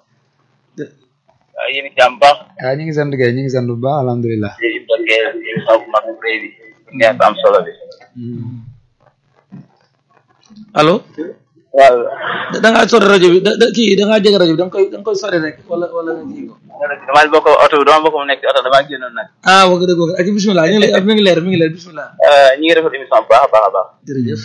waaw yéen jàmm baax ah ñu ngi sant kay ñu ngi sant bu baax alhamdulilah di dokkee émission bu mag bu rëy bi neex am solo bi allo waaw da da ngaa sori rajo bi da da kii da ngaa jege rajo bi da nga koy da nga koy sori rek wala wala nga kii ko dama bokk oto bi dama bokk mu nekk ci oto dama génnoon nag ah wax dëgg wax ak bismillah ñu ngi lay mi ngi leer mi ngi leer bismillah ñi ngi defal émission bu baax a baax a baax jërëjëf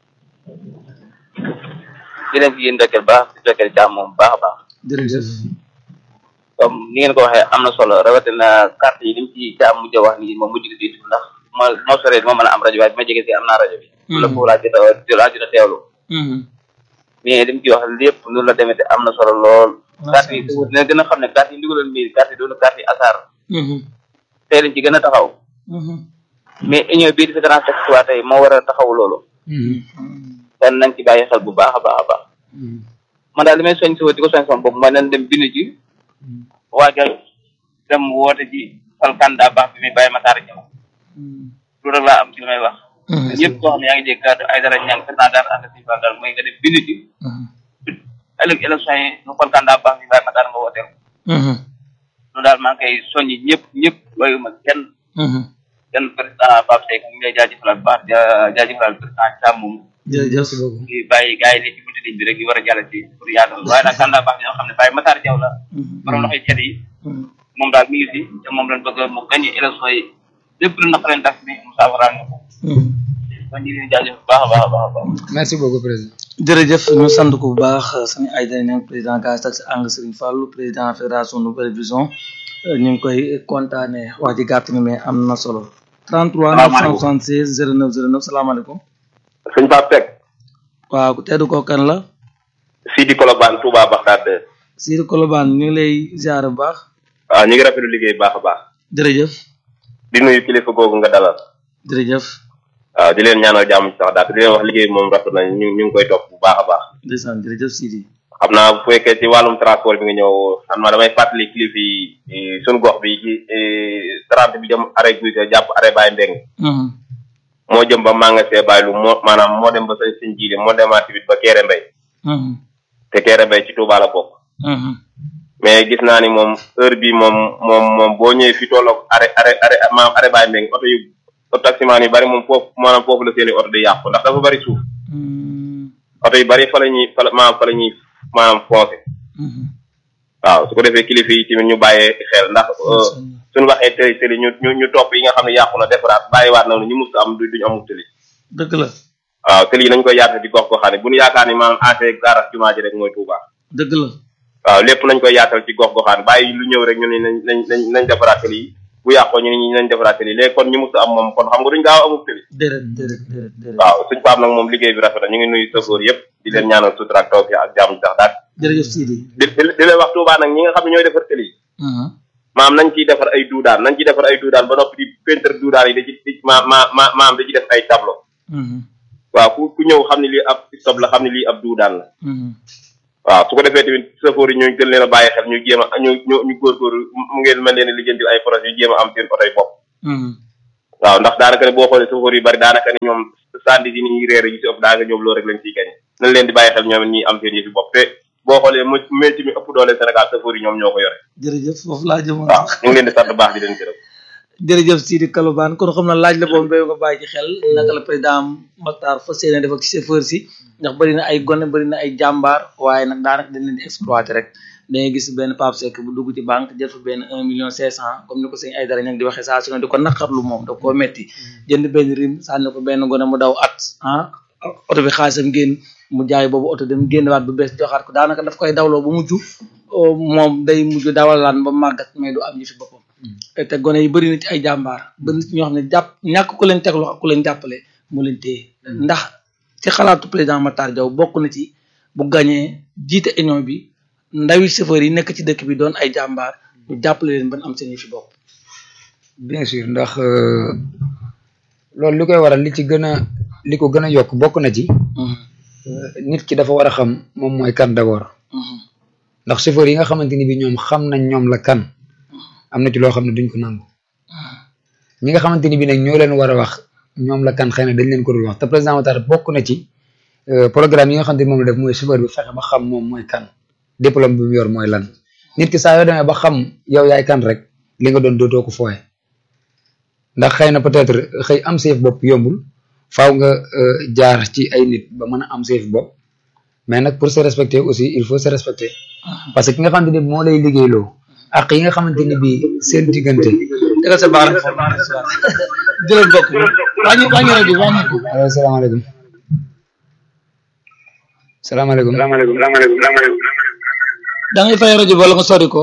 di leen ci yéen dokkeel baax di dokkeel jàmm moom bu baax a baax jërëjëf comme ni ngeen ko waxee am na solo rawatina carte yi lim ci jàmm mujj a wax nii moom mujj gi di ndax ma moo soree moo mën a am rajo waaye bi ma jege si am naa rajo bi la foofu laa jot a laa jot a teewlu Mhm. mais li mu ci wax lépp loolu la demee te am na solo lool. carte yi dina gën a xam ne carte yi ndigaloon mairie carte yi doon carte yi asaar Mhm. tey lañ ci gën a taxaw Mhm. mais union bii di fédération textuelle tey moo war a taxaw loolu kon nañ ci bàyyi xel bu baax a baax a baax man daal li may soñ si di ko soñ sama bopp mooy nañ dem bind ci waajal dem woote ji fal candidat baax bi muy bàyyi Matar Diaw loolu rek laa am ci li may wax Mhm. ñëpp koo xam ne yaa ngi dégg kàddu ay dara ñaan président daal ànd si daal mooy nga dem bind ci Mhm. ëllëg élection yi ñu fal candidat baax bi bàyyi Matar nga wooteel Mhm. loolu daal maa ngi koy soññi ñëpp ñëpp bàyyuma kenn Mhm. kenn président Pape Seck ñu ngi lay jaajëfal bu baax ja- jaajëfal président Thiam moom jërëjëf di bàyyi gars yi ne ci buntu ligne bi rek ñu war a jàll ci pour yaatal waaye nag candidat baax bi ñoo xam ne bàyyi Matar Diaw la borom loxoy cet yi Mhm. moom daal mi ngi fi te moom lañ bëgg mu gagné élection yi lépp lu naqareen tax bi mu saafaraal ñu ko Mhm. kon ñu ngi leen di jaajëf bu baax a baax a baax a baax merci beaucoup président jërëjëf ñu sant ko bu baax sëñ Aïda Niang président gaz taxi ang Serigne Fallou président fédération Nouvelle Vision euh, ñu ngi koy kontaane wax ji gàtt na mais am na solo 33 976 09 09 salaamaaleykum sëñ Pape Seck waaw ku tedd ko kan la Sidi Kolobane Touba Baxdaad Sidi Kolobane ñu ngi lay ziar bu baax waaw ñu ngi rafetlu liggéey baax a baax jërëjëf di nuyu kilifa googu nga dalal jërëjëf waaw di leen ñaanal jàmm ci sax daal di leen wax liggéey bi moom rafet na ñu ñu ngi koy topp bu baax a baax ndeysaan jërëjëf Sidi xam naa bu fekkee ci wàllum transport bi nga ñëw xam naa damay fàttali kilifa yi suñu gox bi ci trente bi jëm arrêt guy ga jàpp arrêt Baye Mbeng Mhm. moo jëm ba Mangasee Baye lu moo maanaam moo dem ba sañ siñ jiile moo demaat tamit ba Kéré Mbay Mhm. te Kéré Mbay ci Touba la bokk Mhm. mais gis naa ni moom heure bi moom moom moom boo ñëwee fi tolloog arrêt arrêt arrêt maanaam arrêt Baye Mbeng oto yu oto taximaan yu bari moom foofu maanaam foofu la seeni oto di yàqu ndax dafa bari suuf Mhm. oto yu bari fa la ñuy fa la maanaam fa la ñuy maanaam foncé Mhm. waaw su ko defee kilifa yi tamit ñu bàyyee xel ndax suñu waxee tëli tëli ñu ñu ñu topp yi nga xam ne yàqu na defaraat bàyyiwaat na ñu mus am du duñu amul tëli dëgg la waaw tëli yi nañ koy yaatal di gox goxaan yi bu ñu yaakaar ni maanaam entrée garage jumaa ji rek mooy Touba dëgg la waaw lépp nañ koy yaatal ci gox goxaan bàyyi lu ñëw rek ñu ne nañ nañ nañ nañ defaraat tëli yi bu yàqoo ñu ne ñu nañ defaraat tëli yi léegi kon ñu mus am moom kon xam nga duñ gaaw amul tëli déedéet déedéet déedéet déedéet waaw suñ paam nag moom liggéey bi rafet na ñu ngi nuyu sëfoor yëpp di leen ñaanal sutura ak tawfiq ak jàmm sax daal jërëjëf Sidi di di di leen wax Touba nag ñi nga xam ne ñooy defar tëli yi Mhm. maam nañ ciy defar ay duudaan nañ ciy defar ay duudaan ba noppi di peintre duudaan yi da ci di ma ma ma maam da ci def ay tableau Mhm. waaw ku ku ñëw xam ne lii ab stop la xam ne lii ab duudaan la Mhm. waaw su ko defee tamit safoor yi ñu gën leen a bàyyi xel ñu jéem a ñu ñu ñu góorgóorlu mu ngeen mën leen a lijjantil ay projet yu jéem a am seen oto yi bopp waaw ndax daanaka ne boo xoolee safoor yu bari daanaka ne ñoom sandi yi ni réere yi si ëpp daanaka ñoom loolu rek lañ ciy gañe nañ leen di bàyyi xel ñoom ñi am seen yëfi bopp te boo xoolee mu métier mi ëpp doole Sénégal safoor yi ñoom ñoo ko yore jërëjëf foofu laa jëmoon waaw ñu ngi leen di sant baax di leen gërëm jërëjëf Sidi Kalobane kon xam na laaj la boobu béy nga bàyyi ci xel naka la président Matar fas yéene def ak chauffeur si ndax bëri na ay gone bëri na ay jàmbaar waaye nag daanaka dañ leen di exploiter rek dangay gis benn Pape Seck bu dugg ci banque jël fa benn un million cinq cent comme ni ko sëñ ay dara ña di waxee saa su ne di ko naqarlu moom da koo metti jënd benn rim sànni ko benn gone mu daw at ah oto bi xaalisam génn mu jaay boobu oto dem génnewaat bu bees joxaat ko daanaka daf koy dawloo ba mujj moom day mujj dawalaan ba màggat mais du am ñu fi boppam te gone yi bëri na ci ay jàmbaar bëri na ci ñoo xam ne jàpp ñàkk ku leen teg loxo ku leen jàppale mu leen téye ndax ci xalaatu président Matar Diaw bokk na ci bu gañee jiite union bi ndawi chauffeur yi nekk ci dëkk bi doon ay jàmbaar ñu jàppale leen ban am seen fi bopp bien sûr ndax loolu li koy waral li ci gën a li ko gën a yokk bokk na ci nit ki dafa war a xam moom mooy kan d'abord ndax chauffeur yi nga xamante ni bi ñoom xam nañ ñoom la kan am na ci loo xam ne duñ ko nangu ñi nga xamante ni bi nag ñoo leen war a wax ñoom la kan xëy na dañ leen ko dul wax te président Matar bokk na ci programme yi nga xamante ni moom la def mooy chauffeur bi fexe ba xam moom mooy kan diplôme bi mu yor mooy lan nit ki saa yoo demee ba xam yow yaay kan rek li nga doon dootoo ko fooye ndax xëy na peut-être xëy am seef bopp yombul faaw nga jaar ci ay nit ba mën a am seef bopp mais nag pour se respecter aussi il faut se respecter parce que ki nga xamante ni moo lay liggéeyloo ak yi nga xamante ni bii seen diggante. dëgg sa baax na jërëjëf mbokk mi wàññi wàññi rajo wàññi ko. allo salaamaaleykum. salaamaaleykum. salaamaaleykum salaamaaleykum. da ngay fay rajo wala nga sori ko.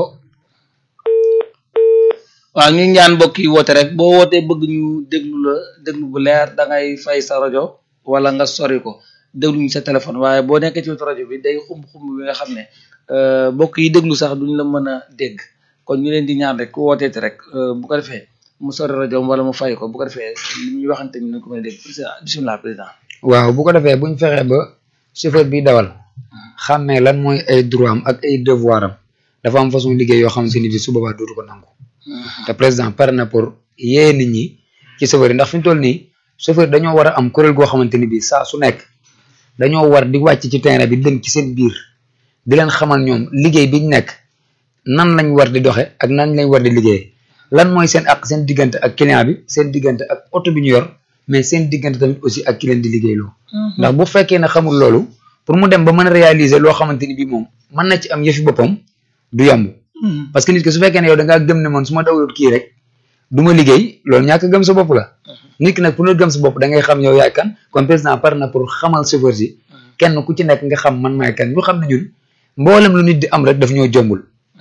waaw ñu ñaan mbokk yi woote rek boo wootee bëgg ñu déglu la déglu bu leer da ngay fay sa rajo wala nga sori ko déglu ñu sa téléphone waaye boo nekkee ci wetu rajo bi day xumb xumb bi nga xam ne mbokk yi déglu sax duñ la mën a dégg kon ñu leen di ñaan rek ku wooteeti rek bu ko defee mu sori rajo wala mu fay ko bu ko defee li ñuy waxante ñu ne ko mën a dégg bisimilah président. waaw bu ko defee buñ fexee ba chauffeur bi dawal xàmmee lan mooy ay droit am ak ay devoir am dafa am façon liggéey yoo xamante ni bi su boobaa dootu ko nangu. te président pare na pour yee nit ñi ci chauffeur yi ndax fi mu toll nii chauffeur dañoo war a am kuréel goo xamante ni bii saa su nekk dañoo war di wàcc ci terrain bi dem ci seen biir di leen xamal ñoom liggéey biñ nekk nan lañ war di doxe ak nan lañ war di liggéey lan mooy seen ak seen diggante ak client bi seen diggante ak oto bi ñu yor mais seen diggante tamit aussi ak ki leen di liggéeyloo ndax bu fekkee ne xamul loolu pour mu dem ba mën a réaliser loo xamante ni bii moom mën na ci am yëfi boppam du yomb parce que nit ki su fekkee ne yow da ngaa gëm ne man su ma dawlut kii rek du ma liggéey loolu ñàkk gëm sa bopp la nit ki nag pour nga gëm sa bopp da ngay xam yow yaay kan kon président par na pour xamal chauffeur si kenn ku ci nekk nga xam man maay kan ñu xam ne ñun mboolem lu nit di am rek daf ñoo jombul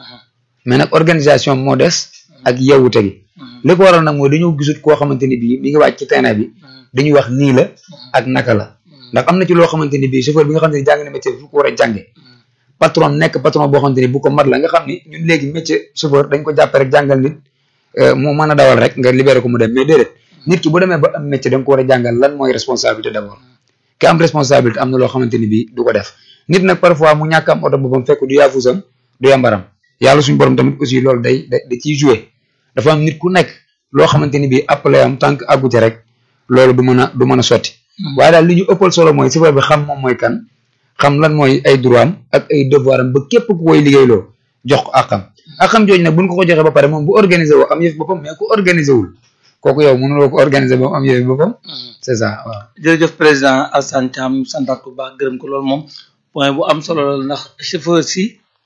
mais nag organisation moo des ak yewwute gi li ko waral nag mooy dañoo gisut koo xamante ni bii mi ngi wàcc ci terrain bi dañuy wax nii la ak naka la ndax am na ci loo xamante ni bii chauffeur bi nga xam ne jàng na métier bi fu ko war a jànge patron nekk patron boo xamante ni bu ko mat la nga xam ni ñun léegi métier chauffeur dañ ko jàppe rek jàngal nit mu mën a dawal rek nga libéré ko mu dem mais déedéet nit ki bu demee ba am métier da nga ko war a jàngal lan mooy responsabilité d'abord ki am responsabilité am na loo xamante ni bii du ko def nit nag parfois mu ñàkk am oto boppam fekk du yaafusam du yambaram yàlla suñu borom tamit aussi loolu day da ciy joué dafa am nit ku nekk loo xamante ni bii appelé am tant que àggu ci rek loolu du mën a du mën a sotti waaye daal li ñu ëppal solo mooy chauffeur bi xam moom mooy kan xam lan mooy ay droit am ak ay devoir am ba képp ku koy liggéeyloo jox ko àqam àqam jooju nag buñ ko ko joxee ba pare moom bu organisé woo am yëf boppam mais ku organisé wul kooku yow mënuloo ko organisé ba am yëf boppam c'est ça waaw. jërëjëf président Alassane Thiam santaat ko baax gërëm ko loolu moom point bu am solo la ndax chauffeur si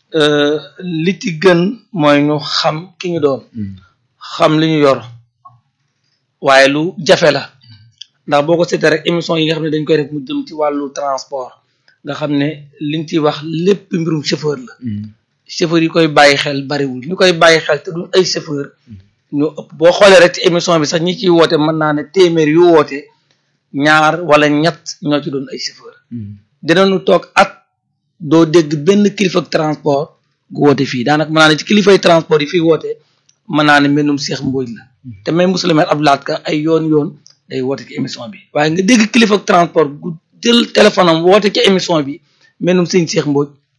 li ci gën mooy ñu xam ki ñu doon. xam li ñu yor waaye lu jafe la ndax boo ko seetee rek émission yi nga xam ne dañ koy def mu jëm ci wàllu transport. nga xam ne liñ ciy wax lépp mbirum chauffeur la chauffeur yi koy bàyyi xel bariwul ñu koy bàyyi xel te du ay chauffeur ñoo ëpp boo xoolee rek ci émission bi sax ñi ciy woote mën naa ne téeméer yu woote ñaar wala ñett ñoo ci doon ay chauffeur dinañu toog at doo dégg benn kilifa transport gu woote fii daanaka mën naa ne ci kilifay transport yi fii woote mën naa ne mbindum Cheikh Mbodj la te même monsieur le maire Abdou Lahad Ka ay yoon yoon day woote ci émission bi waaye nga dégg kilifa transport gu jël téléphone am woote ci émission bi melnum sëñ Cheikh Mbodj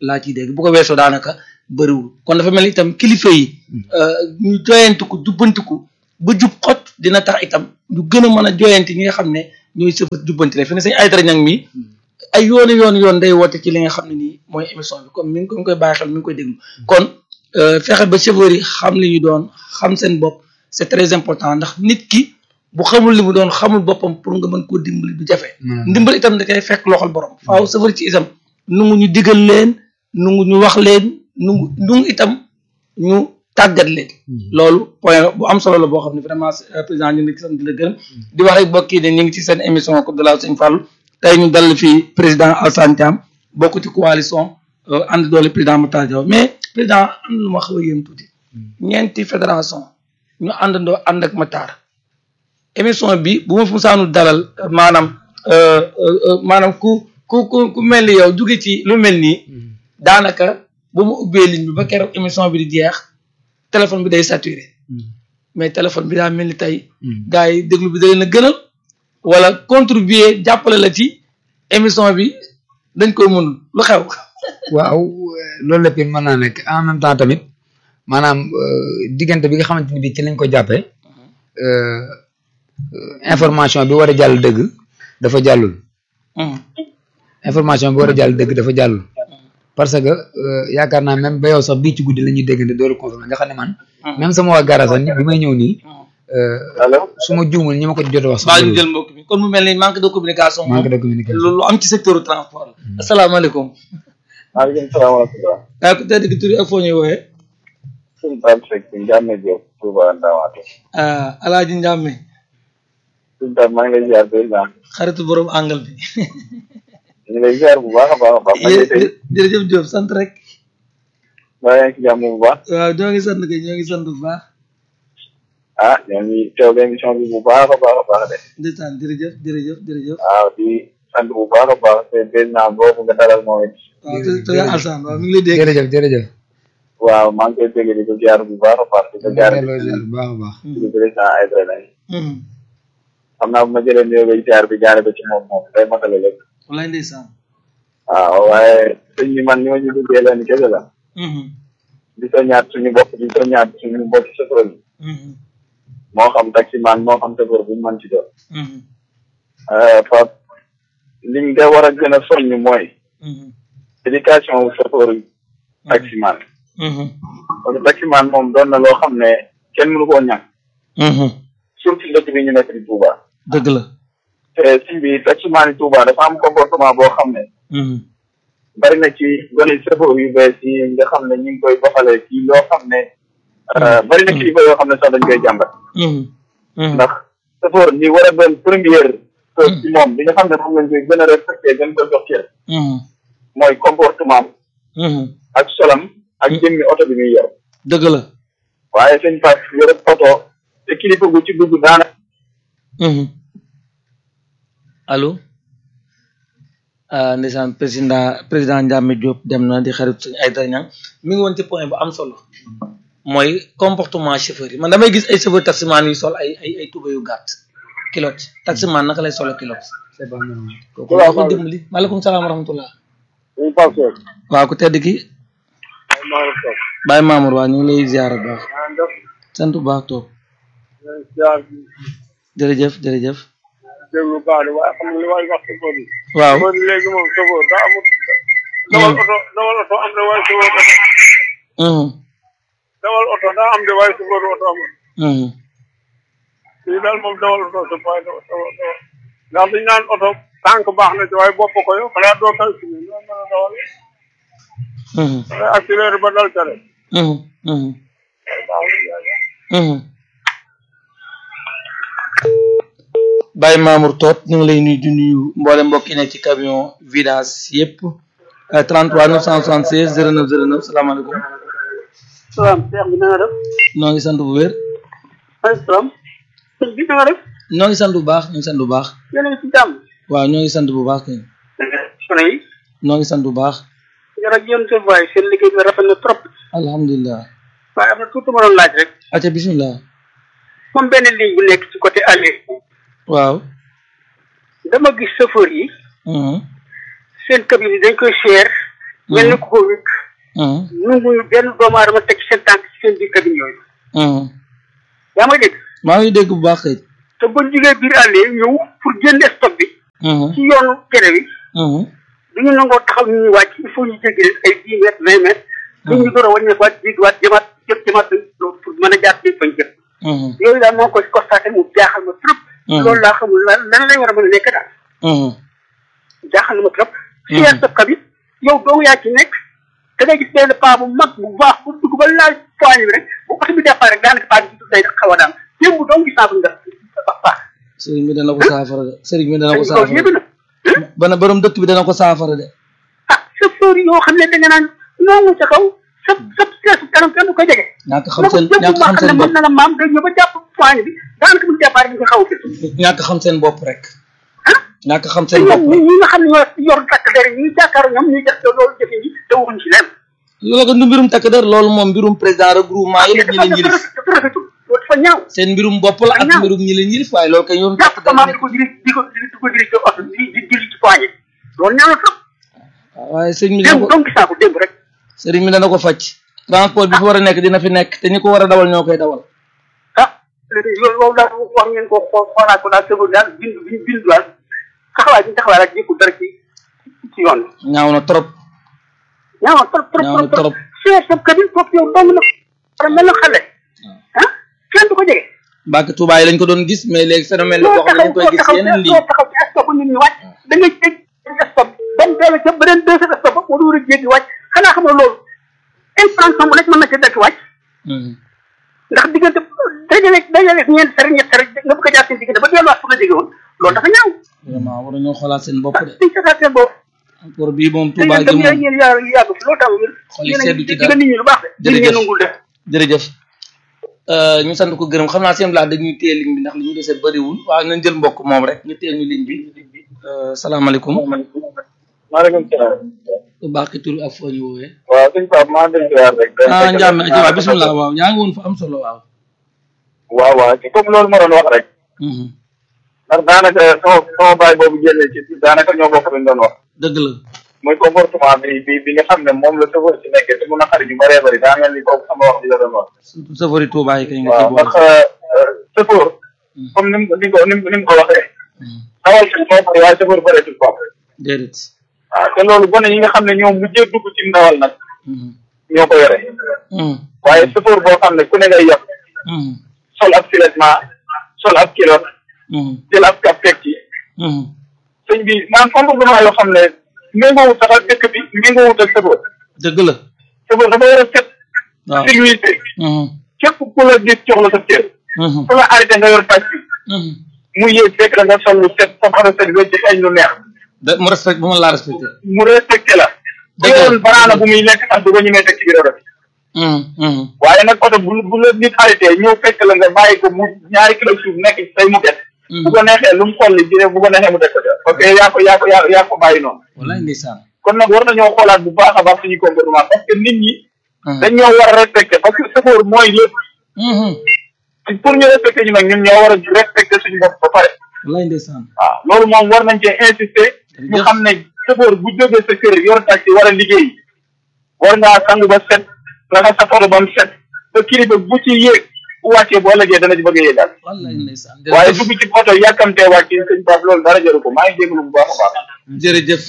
laa ciy dégg bu ko weesoo daanaka bëriwul kon dafa mel ni itam kilifa yi ñu joyantiku jubbantiku ba jub xot dina tax itam ñu gën a mën a joyanti ñi nga xam ne ñooy sëfa jubbanti la fi ne sañ ay dara ñang mi ay yooni yoon yoon day woote ci li nga xam ne nii mooy émission bi comme mi ngi mi ngi koy bàyyi xel mi ngi koy déglu kon fexe ba chauffeur yi xam li ñu doon xam seen bopp c'est très important ndax nit ki bu xamul li mu doon xamul boppam pour nga mën koo dimbali du jafe ndimbal itam da koy fekk loxol borom faaw chauffeur ci itam nungu ñu digal leen nungu ñu wax leen nungu nungu itam ñu tàggat leen loolu point bu am solo la boo xam ne vraiment président ñu ngi sant di la gërëm di wax rek mbokk yi ne ñu ngi ci seen émission Coupe de la Sëñ Fallou tey ñu dal fii président Alassane Thiam bokk ci coalition ànd doole président Matar Diaw mais président am na lu ma xaw a yéem tuuti ñeenti fédération ñu àndandoo ànd ak Matar émission bi bu ma fu saanu dalal maanaam maanaam ku ku ku ku mel ni yow jóge ci lu mel nii daanaka bu ma ubbee ligne bi ba keroog émission bi di jeex téléphone bi day saturé mais téléphone bi daa mel ni tey gars yi déglu bi da leen a gënal wala contribuer jàppale la ci émission bi dañ koy mënul lu xew waaw loolu lépp mën naa nekk en même temps tamit maanaam diggante bi nga xamante ni bii ci lañ ko jàppee information bi war a jàll dëgg dafa jàllul information bi war a jàll dëgg dafa jàllul parce que yaakaar naa même ba yow sax bii ci guddi la ñuy déggante door a confirmer nga xam ne man même sama waa gara sax ni bi may ñëw nii su ma juumul ñi ma ko jot a wax baa ñu jël mbokk bi kon mu mel ni manque de communication manque de communication lu am ci secteur transport la asalaamaaleykum maaleykum salaam wa rahmatulah. waaye ku tedd ki turi ak foo ñuy wooyee suñu Pape Seck si Ndiame Diop Touba Ndamatou. ah alaaji Ndiame suñu Pape maa ngi lay ziar président. xaritu borom angal bi ñu ngi lay ziar bu baax a baax a baax. maa ngi lay jërëjëf Diop sant rek maa ngi ci jàmm bu baax. waaw ñoo ngi sant kay ñoo ngi sant bu baax ah ñoo ngi teewlu émission bi bu baax a baax a baax de. ndeysaan jërëjëf jërëjëf jërëjëf waaw di sant bu baax a baax te président boobu nga dalal moom it. waaw te te Alsaan waaw mi ngi lay dégg jërëjëf jërëjëf waaw maa ngi koy dégg di ko ziar bu baax a baax di ko ziar delloo ziar bu baax a baax di président Aïdara Lay xam naa bu ma jëlee nuyoo bay ziar bi jaare ko ci moom moom day matale lépp wallaay ndeysaan waaw waaye sëñ bi man ni ma ñu duggee leen kese la di soññaat suñu bopp di soññaat suñu bopp chauffeur yi moo xam taximan moo xam chauffeur bu mu mën ci doon Fap liñ nga war a gën a soññ mooy éducation wu chauffeur yi taximan parce que taximan moom doon na loo xam ne kenn mënu koo ñàkk surtout dëkk bi ñu nekk di Touba dëgg la te si bi taximan yi Touba dafa am comportement boo xam ne bari na ci gone chauffeur yu bees yi nga xam ne ñu ngi koy doxalee ci loo xam ne bari na kilifa yoo xam ne sax dañ koy jàmbat ndax chauffeur ni war a doon première chose ci moom bi nga xam ne moom lañ koy gën a respecté gën ko jox cër mooy comportement ak solam ak jëmmi oto bi muy yor dëgg la waaye sëñ Fass yor oto te kilifa gu ci dugg daana allo ah ndeysaan président président Ndiame Diop dem na di xarit suñu ay ñang mi ngi woon ci point bu am solo mooy comportement chauffeur yi man damay gis ay chauffeur taximan yu sol ay ay ay tuba yu gàtt kilote taximan naka lay solo kilote c'est pas normal kooku laa ko dimbali maaleykum salaam wa rahmatullah sëñ Fass Seck waaw ku tedd ki Baye Mamour waa ñu ngi lay ziar bu baax sant bu baax toog jërëjëf jërëjëf déglu baax de waaye xam nga li waay wax ci boobu waaw man léegi moom chauffeur daa amul dawal oto dawal oto am de waaye chauffeur oto dawal oto daa am de waaye chauffeur oto amul fii daal moom dawal oto sa waaye dawal dawal ndax dañ naan oto tànk baax na ci waaye bopp ko yow xanaa doo kal si noo mën a dawal da accéléré ba dal ca rek Baye Mamour Toot ñu ngi lay nuyu di nuyu mboole mbokk yi nekk ci camion vidange yëpp 33 976 09 09 salaamaaleykum salaam Cheikh bi na nga def noo ngi sant bu wér ay salaam sëñ bi na nga def ñoo ngi sant bu baax ñoo ngi sant bu baax yéen a ngi ci jàmm waaw ñoo ngi sant bu baax kay sono yi ñoo ngi sant bu baax jërëjëf yéen seen waay seen liggéey bi rafet na trop alhamdulilah waaye am na tuuti ma doon laaj rek acca bismillah moom benn ligne bu nekk ci côté aller waaw dama gis chauffeur yi mhm seen cabine yi dañ koy cher mel ni ku ko wékk nanguñu benn doomu aadama teg seen tànk ci seen biir cabine yooyu yaa may dégg maa ngi dégg bu baax kay te buñ jugee biir àll yi ñëw pour génne stock bi ci yoonu kere bi duñu nangoo taxaw ñu ñuy wàcc il faut ñu jéggi leen ay dix mètres vingt mètres duñ ñu door a wàññeekuwaat jéggiwaat jëmaat jëm jëmaat pour mën a jaar ci fañ jëm yooyu daal moo koy constaté mu jaaxal ma trop loolu laa xamul lan lan lañ war a mën a nekk daal jaaxal na ma trop siyaar sa kabit yow doo yaa ci nekk da ngay gis benn paa bu mag bu baax bu dugg ba laal poigne bi rek bu oto bi départ rek daanaka paa bi day xaw a daan démb doo gis naa ko nga ba paax sëriñ bi dana ko saafara de sëriñ bi dana ko loolu saafara yëpp na bana borom dëkk bi dana ko saafara de ah chauffeur yoo xam ne da nga naan noonu sa kaw sa sa seesu kanam kenn du ko jege ñàkk xam seen jëm ñàkk maa xam xam ne seen mën bopp na la maam day ñëw ba jàpp poigne bi daanaka bu départ dañ ko xaw a fës ñàkk xam seen bopp rek ah ñàkk xam te seen bopp ñoom ñi ñi nga xam ne ñoo yor takk der yi ñuy jàkkaaru ñoom ñuy def loolu jëfe yi te waxuñ ci leen loolu ko du mbirum takk der loolu moom mbirum président regroupement yi la ñi leen yilif dafa rafetul loolu dafa ñaaw seen mbirum bopp la ak ñaaw. mbirum ñi leen yilif waaye loolu kay yoon jàpp takk ko der maam nekk di ko diri di ko di ko diri ci oto di di diri ci poigne loolu ñaaw na trop waaye sëriñ bi dana démb ko donc gis naa ko démb rek sëriñ bi dana ko faj transport bi fi war a nekk dina fi nekk te ñi ko war a dawal ñoo koy dawal ah léegi loolu loolu daal wax ngeen ko xool xoolaat ko daal sëgul daal bind bind bind daal taxawaay bi ñu taxawaay rek jékkul dara ci ci yoon bi ñaaw na trop ñaaw na trop trop ñaaw na trop trop chef sa cabine foofu yow dong na war a mel na xale ah kenn du ko jege Mbàkke Tuubaa yi lañ ko doon gis mais léegi phénomène la loo boo xam ne taxaw dañ koy loo gis taxaw yeneen loo lii taxaw ci stop nit ñi wàcc da ngay jéggi stop ba mu dellu ca beneen deuxième stop ba mu war a jéggi wàcc xanaa xam nga loolu infraction bu nekk mën na ca dekk wàcc ndax diggante dajale dajale ñeent sari ñett sari nga bëgg a jaar seen diggante ba delluwaat fu nga jóge woon loolu dafa ñaaw vraiment war nañoo xoolaat seen bopp de dañ seetaat seen bopp encore bii moom te Tuubaa yéen gi tam moom yéen yàgg yàgg fi loolu tax wér Xol yi yéen a seddu ngi ci digal dara. nit ñi lu baax de nit ñi Jërëjëf. nangul de jërëjëf ñu sant ko gërëm xam naa seen laa dañuy téye ligne bi ndax li ñu desee bëriwul waaw nañ jël mbokk moom rek ñu téye ñu ligne bi Euh, salaamaaleykum maaleykum salaam. bu baax ki tur ak foo ñu woowee waaw sëñ Pape maa ngi leen di ziar rek. ah Ndiame aji waaw bisimilah waaw yaa ngi woon fa am solo waaw waaw waaw ci comme loolu ma doon wax rek. Mhm. ndax daanaka sama sama baay boobu génnee ci daanaka ñoo bokk luñ doon wax. dëgg la muy comportement bi bi bi nga xam ne moom la chauffeur si nekkee te mun a xarit yu bëree bëri daa mel ni kooku sama wax bi la doon wax. surtout safari Tuubaa yi kay nga waaw ci ndax boole chauffeur comme ni mu ni mu ko ni mu ni mu ko waxee. dawal kat moo bëri waaye chauffeur bëreetul quoi. déedéet waaw te loolu gone yi nga xam ne ñoom mujjee dugg ci ndawal nag Mhm. ñoo ko yore. Mhm. waaye chauffeur boo xam ne ku ne ngay yàq Mhm. sol ab siletement sol ab kilo Mhm. jël ab kap teg ci Mhm. sëñ bi maanaam comportement yoo xam ne méngoowut sax ak dëkk bi méngoowut ak chauffeur dëgg la chauffeur dafa war a set waaw civilisé Mhm. képp ku la gis jox la sa cër Mhm. ku la arrêté nga yor taxi Mhm. mu yéeg fekk la nga sol lu set sa xara set wecc añ lu neex da mu respect bu ma laa respecté mu respecté la bu Dëgg la. yoroon banaana bu muy lekk sax du ko ñemee teg ci biir oto bi Mhm. Mhm. waaye nag oto bu bu la nit arrêté ñëw fekk la nga bàyyi ko mu ñaari kilo suuf nekk ci say mu des bu ko neexee lu mu xolli jëlee bu ko neexee mu teg ko ca parce que yaa ko yaa ko yaa yaa ko bàyyi noonu wallaay ndeysaan kon nag war nañoo xoolaat bu baax a baax suñu comportement parce que nit ñi Mhm. dañ ñoo war a respecté parce que chauffeur mooy lépp Mhm. pour ñu respecté ñu nag ñun ñoo war a respecté suñu bopp ba pare wallaay ndeysaan waaw loolu moom war nañ cee insister ñu Jërëjëf. xam ne chauffeur bu jógee sa kër yor taxi war a liggéey war ngaa sangu ba set raxas sa photo ba mu set ba kilifa bu ci yéeg bu wàccee bu ëllëgee dana ci bëgg a yéegal wallaay ndeysaan waaye jërëjëf dugg ci oto yàkkamtee wàcc sëñ Pape loolu dara jaru ko maa ngi jégalu bu baax a baax jërëjëf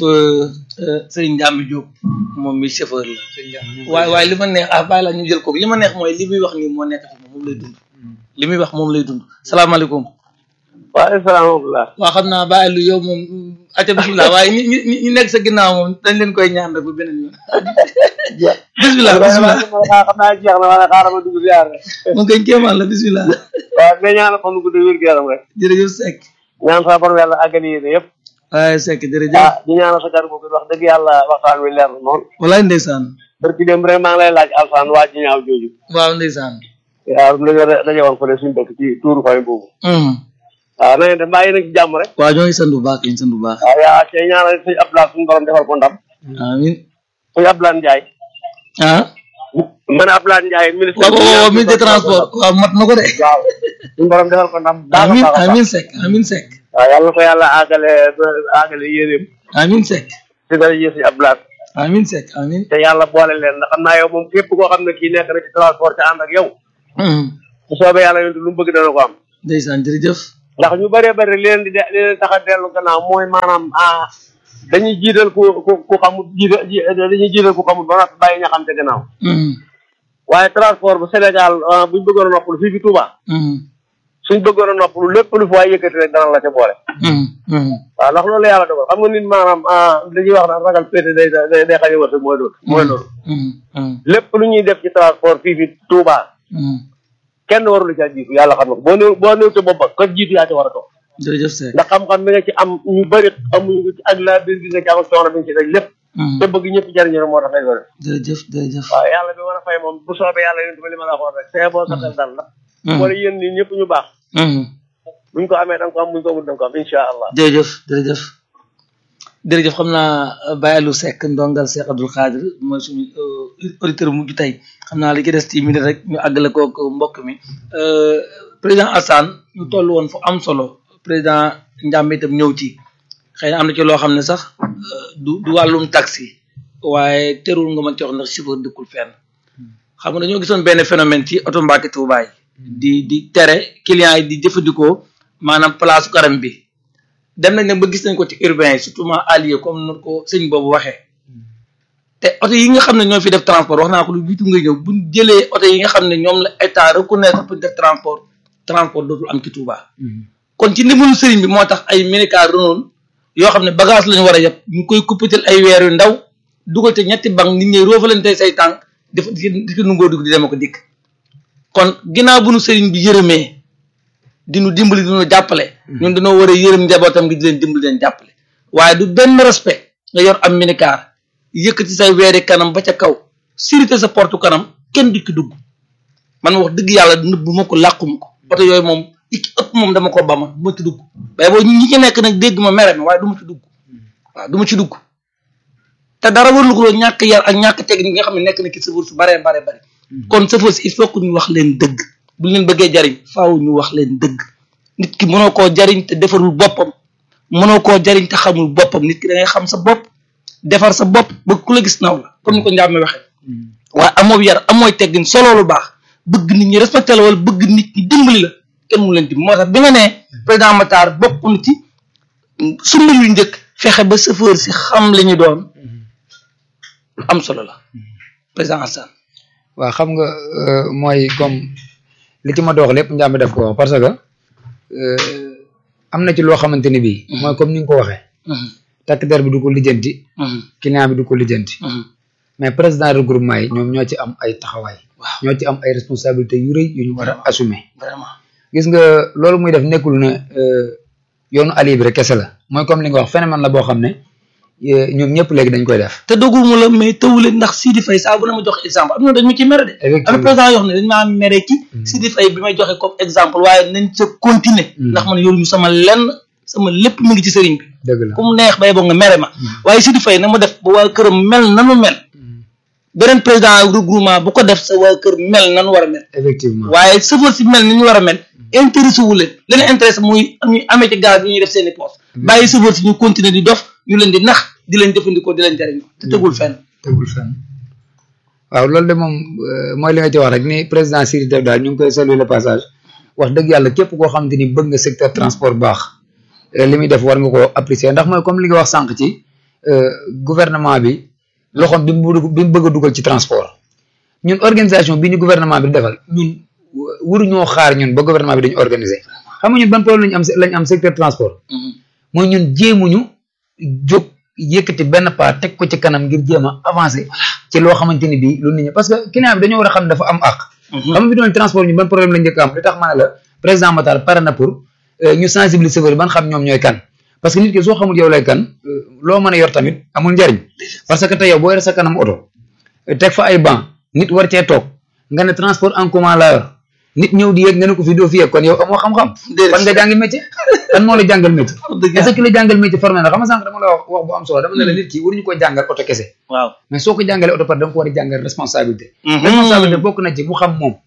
sëriñ Ndiambi Diop moom mi chauffeur la waaye waaye li ma neex ah bàyyi la ñu jël ko li ma neex mooy li muy wax nii moo nekk ci moom moom lay dund li muy wax moom lay dund salaamaaleykum waaye salaamaaleykum waa xam naa bàyyi lu yow moom aca bisimilah waaye ñi ñi ñi nekk sa ginnaaw moom dañ leen koy ñaan rek ba beneen yoon bisimilah bisimilah xam naa jeex na wala xaaral ma dugg ziar rek moom koy kéemaan la bisimilah waaw mais ñaanal fan gu wér gu yaram rek jërëjëf Seck ñaan sa borom yàlla àggali yéene yëpp waaye Seck jërëjëf ah di ñaanal sa jar boobu wax dëgg yàlla waxtaan wi leer na noonu walaay ndeysaan barki dem rek maa ngi lay laaj alsaan waa ji ñaaw jooju waaw ndeysaan waaw dañoo daje woon fële suñu dëkk ci tuuru fay boobu Mhm. waaw na ngeen def mbaa yéen a ngi ci jàmm rek waaw ñoo ngi sant bu baax ñu sant bu baax waaw yaa cay ñaanal sëñ Abdoulaye suñu borom defal ko ndam amin sëñ Abdoulaye Ndiaye ah man Abdoulaye Ndiaye ministre waaw waaw waaw ministre de transport waaw mat na ko de waaw suñu borom defal ko ndam baax a amin baax a baax amin Seck amin Seck waaw yàlla na ko yàlla àggale ba àggale yéeneem amin Seck ci dara ji sëñ Abdoulaye amin Seck amin te yàlla boole leen ndax xam naa yow moom képp koo xam ne kii nekk na ci transport te ànd ak yow bu soobee yàlla yonent lu mu bëgg dana ko am ndeysaan jërëjëf ndax ñu bëree bëri li leen di de li leen tax a dellu gannaaw mooy maanaam ah dañuy jiital ku ku ku xamul jiital dañuy jiital ku xamul ba noppi bàyyi ña xam te gannaaw waaye transport bu Sénégal buñ bëggoon a noppalu fii fi Touba suñ bëggoon a noppalu lépp lu fi waay yëkkati rek dana la ca boole waaw ndax loolu yàlla dogal xam nga nit maanaam dañuy wax naan ragal pété day day day xañ a wërsëg mooy loolu mooy loolu lépp lu ñuy def ci transport fii fi Touba kenn warul ca jiitu yàlla xam nga ko boo néew boo néew te bopp ba ko jiitu yaa ci war a toog jërëjëf Seck ndax xam-xam bi nga ci am ñu bëri amuñu ko ci ak laa biir bi nga ci am ak coono bi nga ci rek lépp te bëgg ñëpp jariñu rek moo tax ngay def jërëjëf jërëjëf waaw yàlla bi mën a fay moom bu soobee yàlla yéen li ma la waxoon rek c'est bon sa xel dal la wala yéen nii ñëpp ñu baax buñ ko amee da nga ko am buñ ko amul da nga ko am incha allah jërëjëf jërëjëf jërëjëf xam naa Baye Aliou Seck ndongal Seck Abdoul Khadir mooy suñu auditeur bu mujj tey xam naa li ci des ci minute rek ñu àggale kook mbokk mi président Assane ñu toll woon fu am solo président Ndiambe itam ñëw ci xëy na am na ci loo xam ne sax du du wàllum taxi waaye terul nga mën ci wax ndax chauffeur dëkkul fenn xam nga dañoo gisoon benn phénomène ci oto Mbàkke Tuuba yi di di tere clients yi di jëfandikoo maanaam place karam bi dem nañ nag ba gis nañ ko ci urbain yi surtout ma allié comme nu ko sëñ boobu waxee te oto yi nga xam ne ñoo fi def transport wax naa ko lu jiitu nga ñëw buñ jëlee oto yi nga xam ne ñoom la état reconnaître pour def transport transport dootul am ci Touba. kon ci ndimbalu sëriñ bi moo tax ay minicar Renault yoo xam ne bagage lañu war a yeb ñu koy kuppatal ay weer yu ndaw dugal te ñetti bank nit ñi roofalante say tànk def di ko nungoo dugg di dem ko dikk kon ginnaaw bu nu sëriñ bi yërëmee di nu dimbali di nu jàppale. ñun dañoo war a yërëm njabootam gi di leen dimbali leen jàppale. waaye du benn respect nga yor am minicar yëkkati say weeri kanam ba ca kaw sirité sa porte kanam kenn du ci dugg man wax dëgg yàlla nëbbu ma ko làquma ko oto yooyu moom iki ëpp moom dama ko ba ma du ma ci dugg waaye boo ñi ci nekk nag dégg ma mere ma waaye du ma ci dugg waaw du ma ci dugg te dara warlu ko ñàkk yar ak ñàkk technique nga xam ne nekk na ci sëfër su baree bare bari kon sëfër si il faut que ñu wax leen dëgg bu leen bëggee jariñ faaw ñu wax leen dëgg nit ki mënoo koo jariñ te defarul boppam mënoo koo jariñ te xamul boppam nit ki da ngay xam sa bopp defar sa bopp ba ku la gis naw la comme ni ko njàmme waxee waaye amoo yar amooy teggin solo lu baax bëgg nit ñi respecté la wala bëgg nit ñi dimbali la kenn mu leen dimbali moo tax bi nga nee président Matar bokk na ci sumba yu njëkk fexe ba chauffeur si xam li ñu doon lu am solo la président Assane waaw xam nga mooy comme li ci ma dox lépp njàmbi def ko wax parce que am na ci loo xamante ni bii mooy comme ni nga ko waxee takk der bi du ko lijjanti client bi du ko lijjanti mais président regroupement yi ñoom ñoo ci am ay taxawaay ñoo ci am ay responsabilités yu rëy yu ñu war a assumer vraiment gis nga loolu muy def nekkul ne yoonu ali bi rek kese la mooy comme li nga wax phénomène la boo xam ne ñoom ñëpp léegi dañ koy def te doguma la mais tawule ndax Sidi Faye saa bu na ma jox exemple am na dañ ma ci mere de am président yoo xam ne dañ maa mere ci Sidi Faye bi may joxe comme exemple waaye nañ sa continuer ndax man yoruñu sama lenn sama lépp mu ngi ci sëriñ bi dëgg la ku mu neex bay boo nga mere ma waaye Sidi Faye na ma def ba waa këram mel nanu mel beneen président regroupement bu ko def sa waa kër mel nanu war a mel effectivement waaye sëfar si mel ni ñu war a mel intéressé wu leen leen intéressé muy ñuy amee ci gaz bi ñuy def seen i poste bàyyi sëfar si ñu continuer di dof ñu leen di nax di leen jëfandikoo di leen jariñoo te tegul fenn tegul fenn waaw loolu de moom mooy li nga ci wax rek ni président Siri def daal ñu ngi koy saluer le passage wax dëgg yàlla képp koo xamante ni bëgg nga secteur transport baax li muy def war nga koo apprécier ndax mooy comme li nga wax sànq ci gouvernement bi loxoom bi mu bi mu bëgg a dugal ci transport ñun organisation bi ñu gouvernement bi defal ñun waruñoo xaar ñun ba gouvernement bi dañu organiser xam nga ñun ban problème lañu am lañu am secteur transport mooy ñun jéemuñu jóg yëkkati benn pas teg ko ci kanam ngir jéem a avancer ci loo xamante ni bii lu nit ñi parce que client bi dañoo war a xam dafa am àq xam nga fi doon transport ñu ban problème lañ njëkk am li tax ma ne la président Matar pare na pour ñu sensibiliser chauffeur ban xam ñoom ñooy kan parce que nit ki soo xamul yow lay kan loo mën a yor tamit amul njariñ parce que tey yow boo yore sa kanam oto teg fa ay banc nit war cee toog nga ne transport en commun laa yor nit ñëw di yéeg nga ne ko fi doo fi yéeg kon yow amoo xam-xam fan nga jàngi métier kan moo la jàngal métier est-ce que ki la jàngal métier formé na xam nga sànq dama la wax wax bu am solo dama ne la nit ki waruñu ko jàngal oto kese waaw mais soo ko jàngalee oto par da nga ko war a jàngal responsabilité responsabilité bokk na ci mu xam moom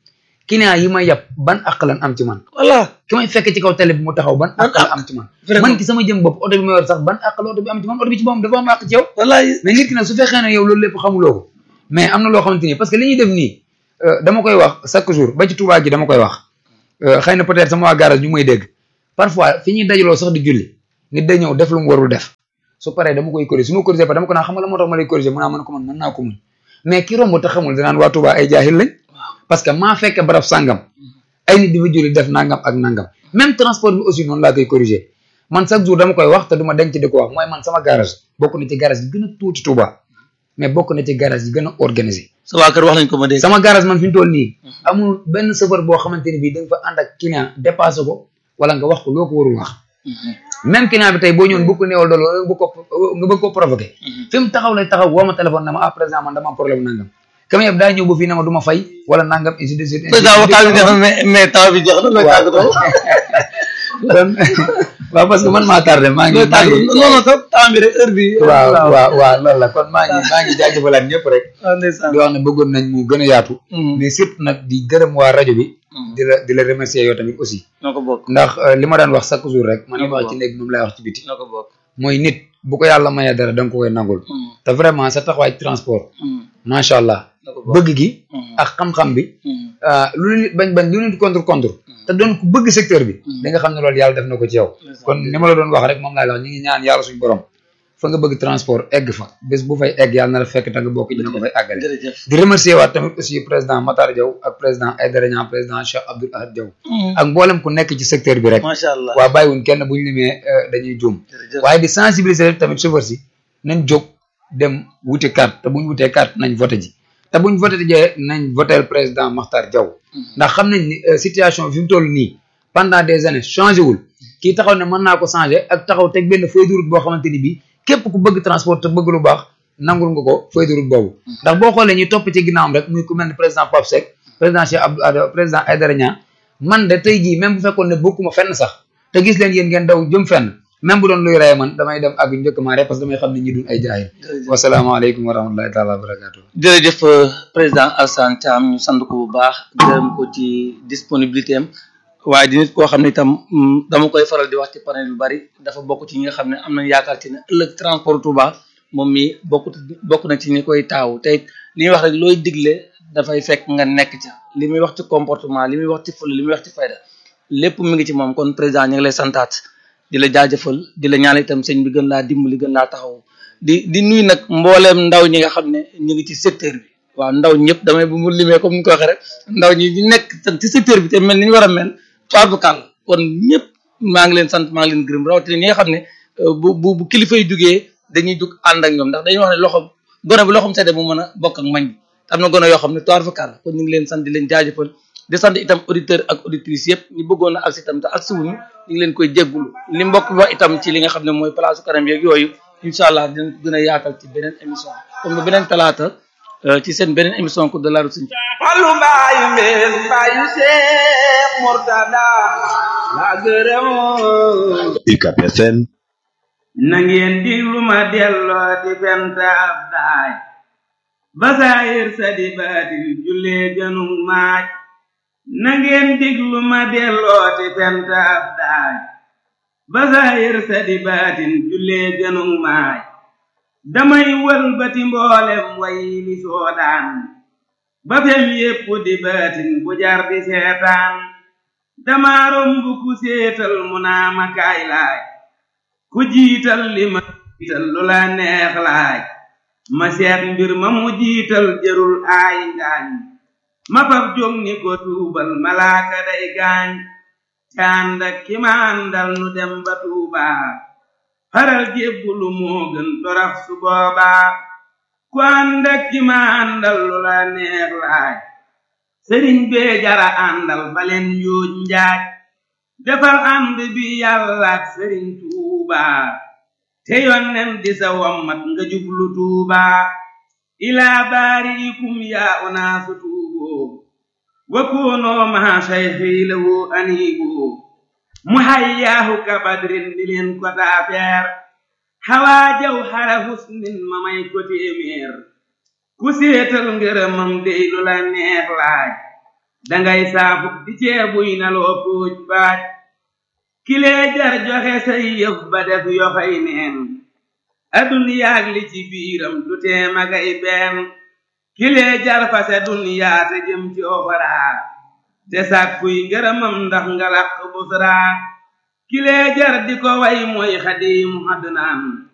client yi may yàpp ban àq lan am ci man voilà ki may fekk ci kaw télé bi mu taxaw ban àq la am ci man Vraiment. man ki sama jëm bopp oto bi ma yor sax ban àq la oto bi am ci man oto bi ci boppam dafa am àq ci yow wallaay mais nit ki nag su fekkee ne yow loolu lépp xamuloo ko mais am na loo xamante ni parce que li ñuy def nii euh, dama koy wax chaque jour ba ci Touba gi dama koy wax euh, xëy na peut-être sama waa garage ñu may dégg parfois fi ñuy dajaloo sax di julli nit day ñëw def lu mu warul def su paree dama koy corriger su ma corriger pa dama ko naan xam nga la moo tax ma lay corriger mu naa mën ko man mën naa ko muñ mais ki romb te xamul danaan waa Touba ay jaahil lañ parce que maa fekke barab sàngam ay nit di fa julli def nangam ak nangam même transport bi aussi noonu laa koy corriger man chaque jour dama koy wax te du ma denc di ko wax mooy man sama garage bokk na ci garage yi gën a tuuti Touba mais bokk na ci garage yi gën a organisé sa waa kër wax nañ ko ma dégg sama garage man fi mu toll nii amul benn chauffeur boo xamante ni bii da nga fa ànd ak client dépassé ko wala nga wax ko loo ko warul wax même client bi tey boo ñëwoon bu ko néewal doole wala nga bëgg ko nga bëgg ko provoqué fi mu taxaw lay taxaw woo ma téléphone na ma ah président man dama am problème nangam kam yëpp daa ñëw ba fii na ma du ma fay wala nangam ainsi de suite président waxtaan bi jeex na mais mais temps bi jeex na looy tàggatoo kon waaw parce que man maa tardé maa ngi looy maa tàggatoo ngi non non sax temps bi rek heure bi waaw waaw waaw loolu la kon maa ngi maa ngi jaajëfalaat ñëpp rek waaw ndeysaan di wax ne bëggoon nañ mu gën a yaatu mais surtout nag di gërëm waa rajo bi di la di la remercier yow tamit aussi noo ko bokk ndax euh, li ma daan wax chaque jour rek man li ma Ñoo ko wax ci néeg moom lay wax ci biti noo ko bokk mooy nit bu ko yàlla mayee dara da nga ko koy nangul te vraiment sa taxawaay ci transport macha allah noo ko bokk bëgg gi ak xam-xam bi ah, lu nit bañ bañ lu nit contre contre te doon ku bëgg secteur bi da nga xam ne loolu yàlla def na ko ci yow kon ni ma la doon wax rek moom laay wax ñu ngi ñaan yàlla suñu borom fa nga bëgg transport egg fa bés bu fay egg yàlla na la fekk te nga bokk dina ko fay àggale jërëjëf di remercier waat tamit aussi président Matar Diaw ak président Aïdara Niang président Cheikh Abdoul Ahad Diaw ak mboolem ku nekk ci secteur bi rek macha allah waa bàyyiwuñ kenn buñ limee euh, dañuy juum jërëjëf waaye di sensibiliser rek tamit chauffeur si nañ jóg dem wuti carte te buñ wutee carte nañ voté ji te buñ voté jee nañ votel président Makhtar Diaw ndax xam nañ ni euh, situation fi mu toll nii pendant des années changé wul kii taxaw ne mën naa ko changé ak taxaw teg benn feuille de route boo xamante ni bii képp ku bëgg transport te bëgg lu baax nangul nga ko feuille de route boobu ndax boo xoolee ñuy topp ci ginnaawam rek muy ku mel ni président Pape Seck président Cheikh Abdou Ada président Aïdara Niang man de tey jii même bu fekkoon ne bokkuma fenn sax te gis leen yéen ngeen daw jëm fenn même bu doon luy reye man damay dem ak njëkk maa rek parce que damay xam ne ñi duñ ay jaayil wasalaamaaleykum wa rahmatullahi taala wa barakatuh jërëjëf euh, président Alassane Thiam ñu sant ko bu baax gërëm ko ci disponibilité am waaye di nit koo xam ne itam mm, dama koy faral di wax ci panel yu bari dafa bokk ci ñi nga xam ne am nañ yaakaar ci ne ëllëg transport Touba moom mi bokk bokk na ci ñi koy taawu te it li ñuy wax rek looy digle dafay fekk nga nekk ca li muy wax ci comportement li muy wax ci fula li muy wax ci fayda lépp mi ngi ci moom kon président ñu ngi lay santaat di la jaajëfal di la ñaan itam sëñ bi gën laa dimbali gën laa taxaw di di nuyu nag mbooleem ndaw ñi nga xam ne ñu ngi ci secteur bi waaw ndaw ñëpp damay bu mu limee comme ni ko waxee rek ndaw ñi ñu nekk tam ci secteur bi te mel ni ñu war a mel toir bu kàll kon ñëpp maa ngi leen sant maa ngi leen gërëm rawatina ñi nga xam ne euh, bu bu bu kilifa yi jugee dañuy jug ànd ak ñoom ndax dañuy wax ne loxom gone bu loxom sedde mu mën a bokk ak mañ bi am na gone yoo xam ne toir bu kàll kon ñu ngi leen sant di leen jaajëfal di sant itam auditeur ak auditrice yëpp ñu bëggoon a agsi itam te agsi wuñu ñu ngi leen koy jéggulu li mbokk bi wax itam ci li nga xam ne mooy place kanam yeeg yooyu incha allah dinañ ko gën a yaatal ci beneen émission comme beneen talaata euh, ci seen beneen émission Coupe de la route Sëñ Fallu mbaayu mbeen mbaayu Seex Murtada la gërëm UCAB FM na ngeen diglu ma delloo di bent ab daaj basaayir sa di baatin jullee gënu maaj na ngeen diglu ma delloo di bent ab daaj basaayir sa di baatin jullee gënu maaj damay wëlbati mboolem way li soodaan ba fem yépp di baatin bu jar di seetaan dama romb ku séetal mu naa ma kaay laaj ku jiital li ma jiital lu la neex laaj ma seet mbir ma mu jiital jërul aay ngaañ ma fab jóg ni ko tuubal malaaka day gaañ cànd ak ki ma àndal nu dem ba tuubaa faral jébbulu moo gën torax su boobaa ku ànd ak ki ma àndal lu la neex laaj sëriñ bee jara àndal baleen yuuj njaaj defal ànd bi yàlla ak sëriñ tuubaa te yonnen di sa wommat nga jublu tuubaa ilaa baariikum yaa unaasu tuuboo wa koonoo maa sayxii lahu aniiboo mu hayyaahu ka badrin di leen ko taafeer xawaa jaw xara husnin ma may ko téeméer ku séetal ngërëmam dey lu la neex laaj dangay saafu di ceebuy na loo puuj baaj kilee jar joxe say yëf ba def yoxoy neen aduniyaag li ci biiram du tee magay benn kilee jar fase duniyaa te jëm ci oxoraa te sàkkuy ngërëmam ndax nga làq busraa kilee jar di ko way mooy xadiimu adnaan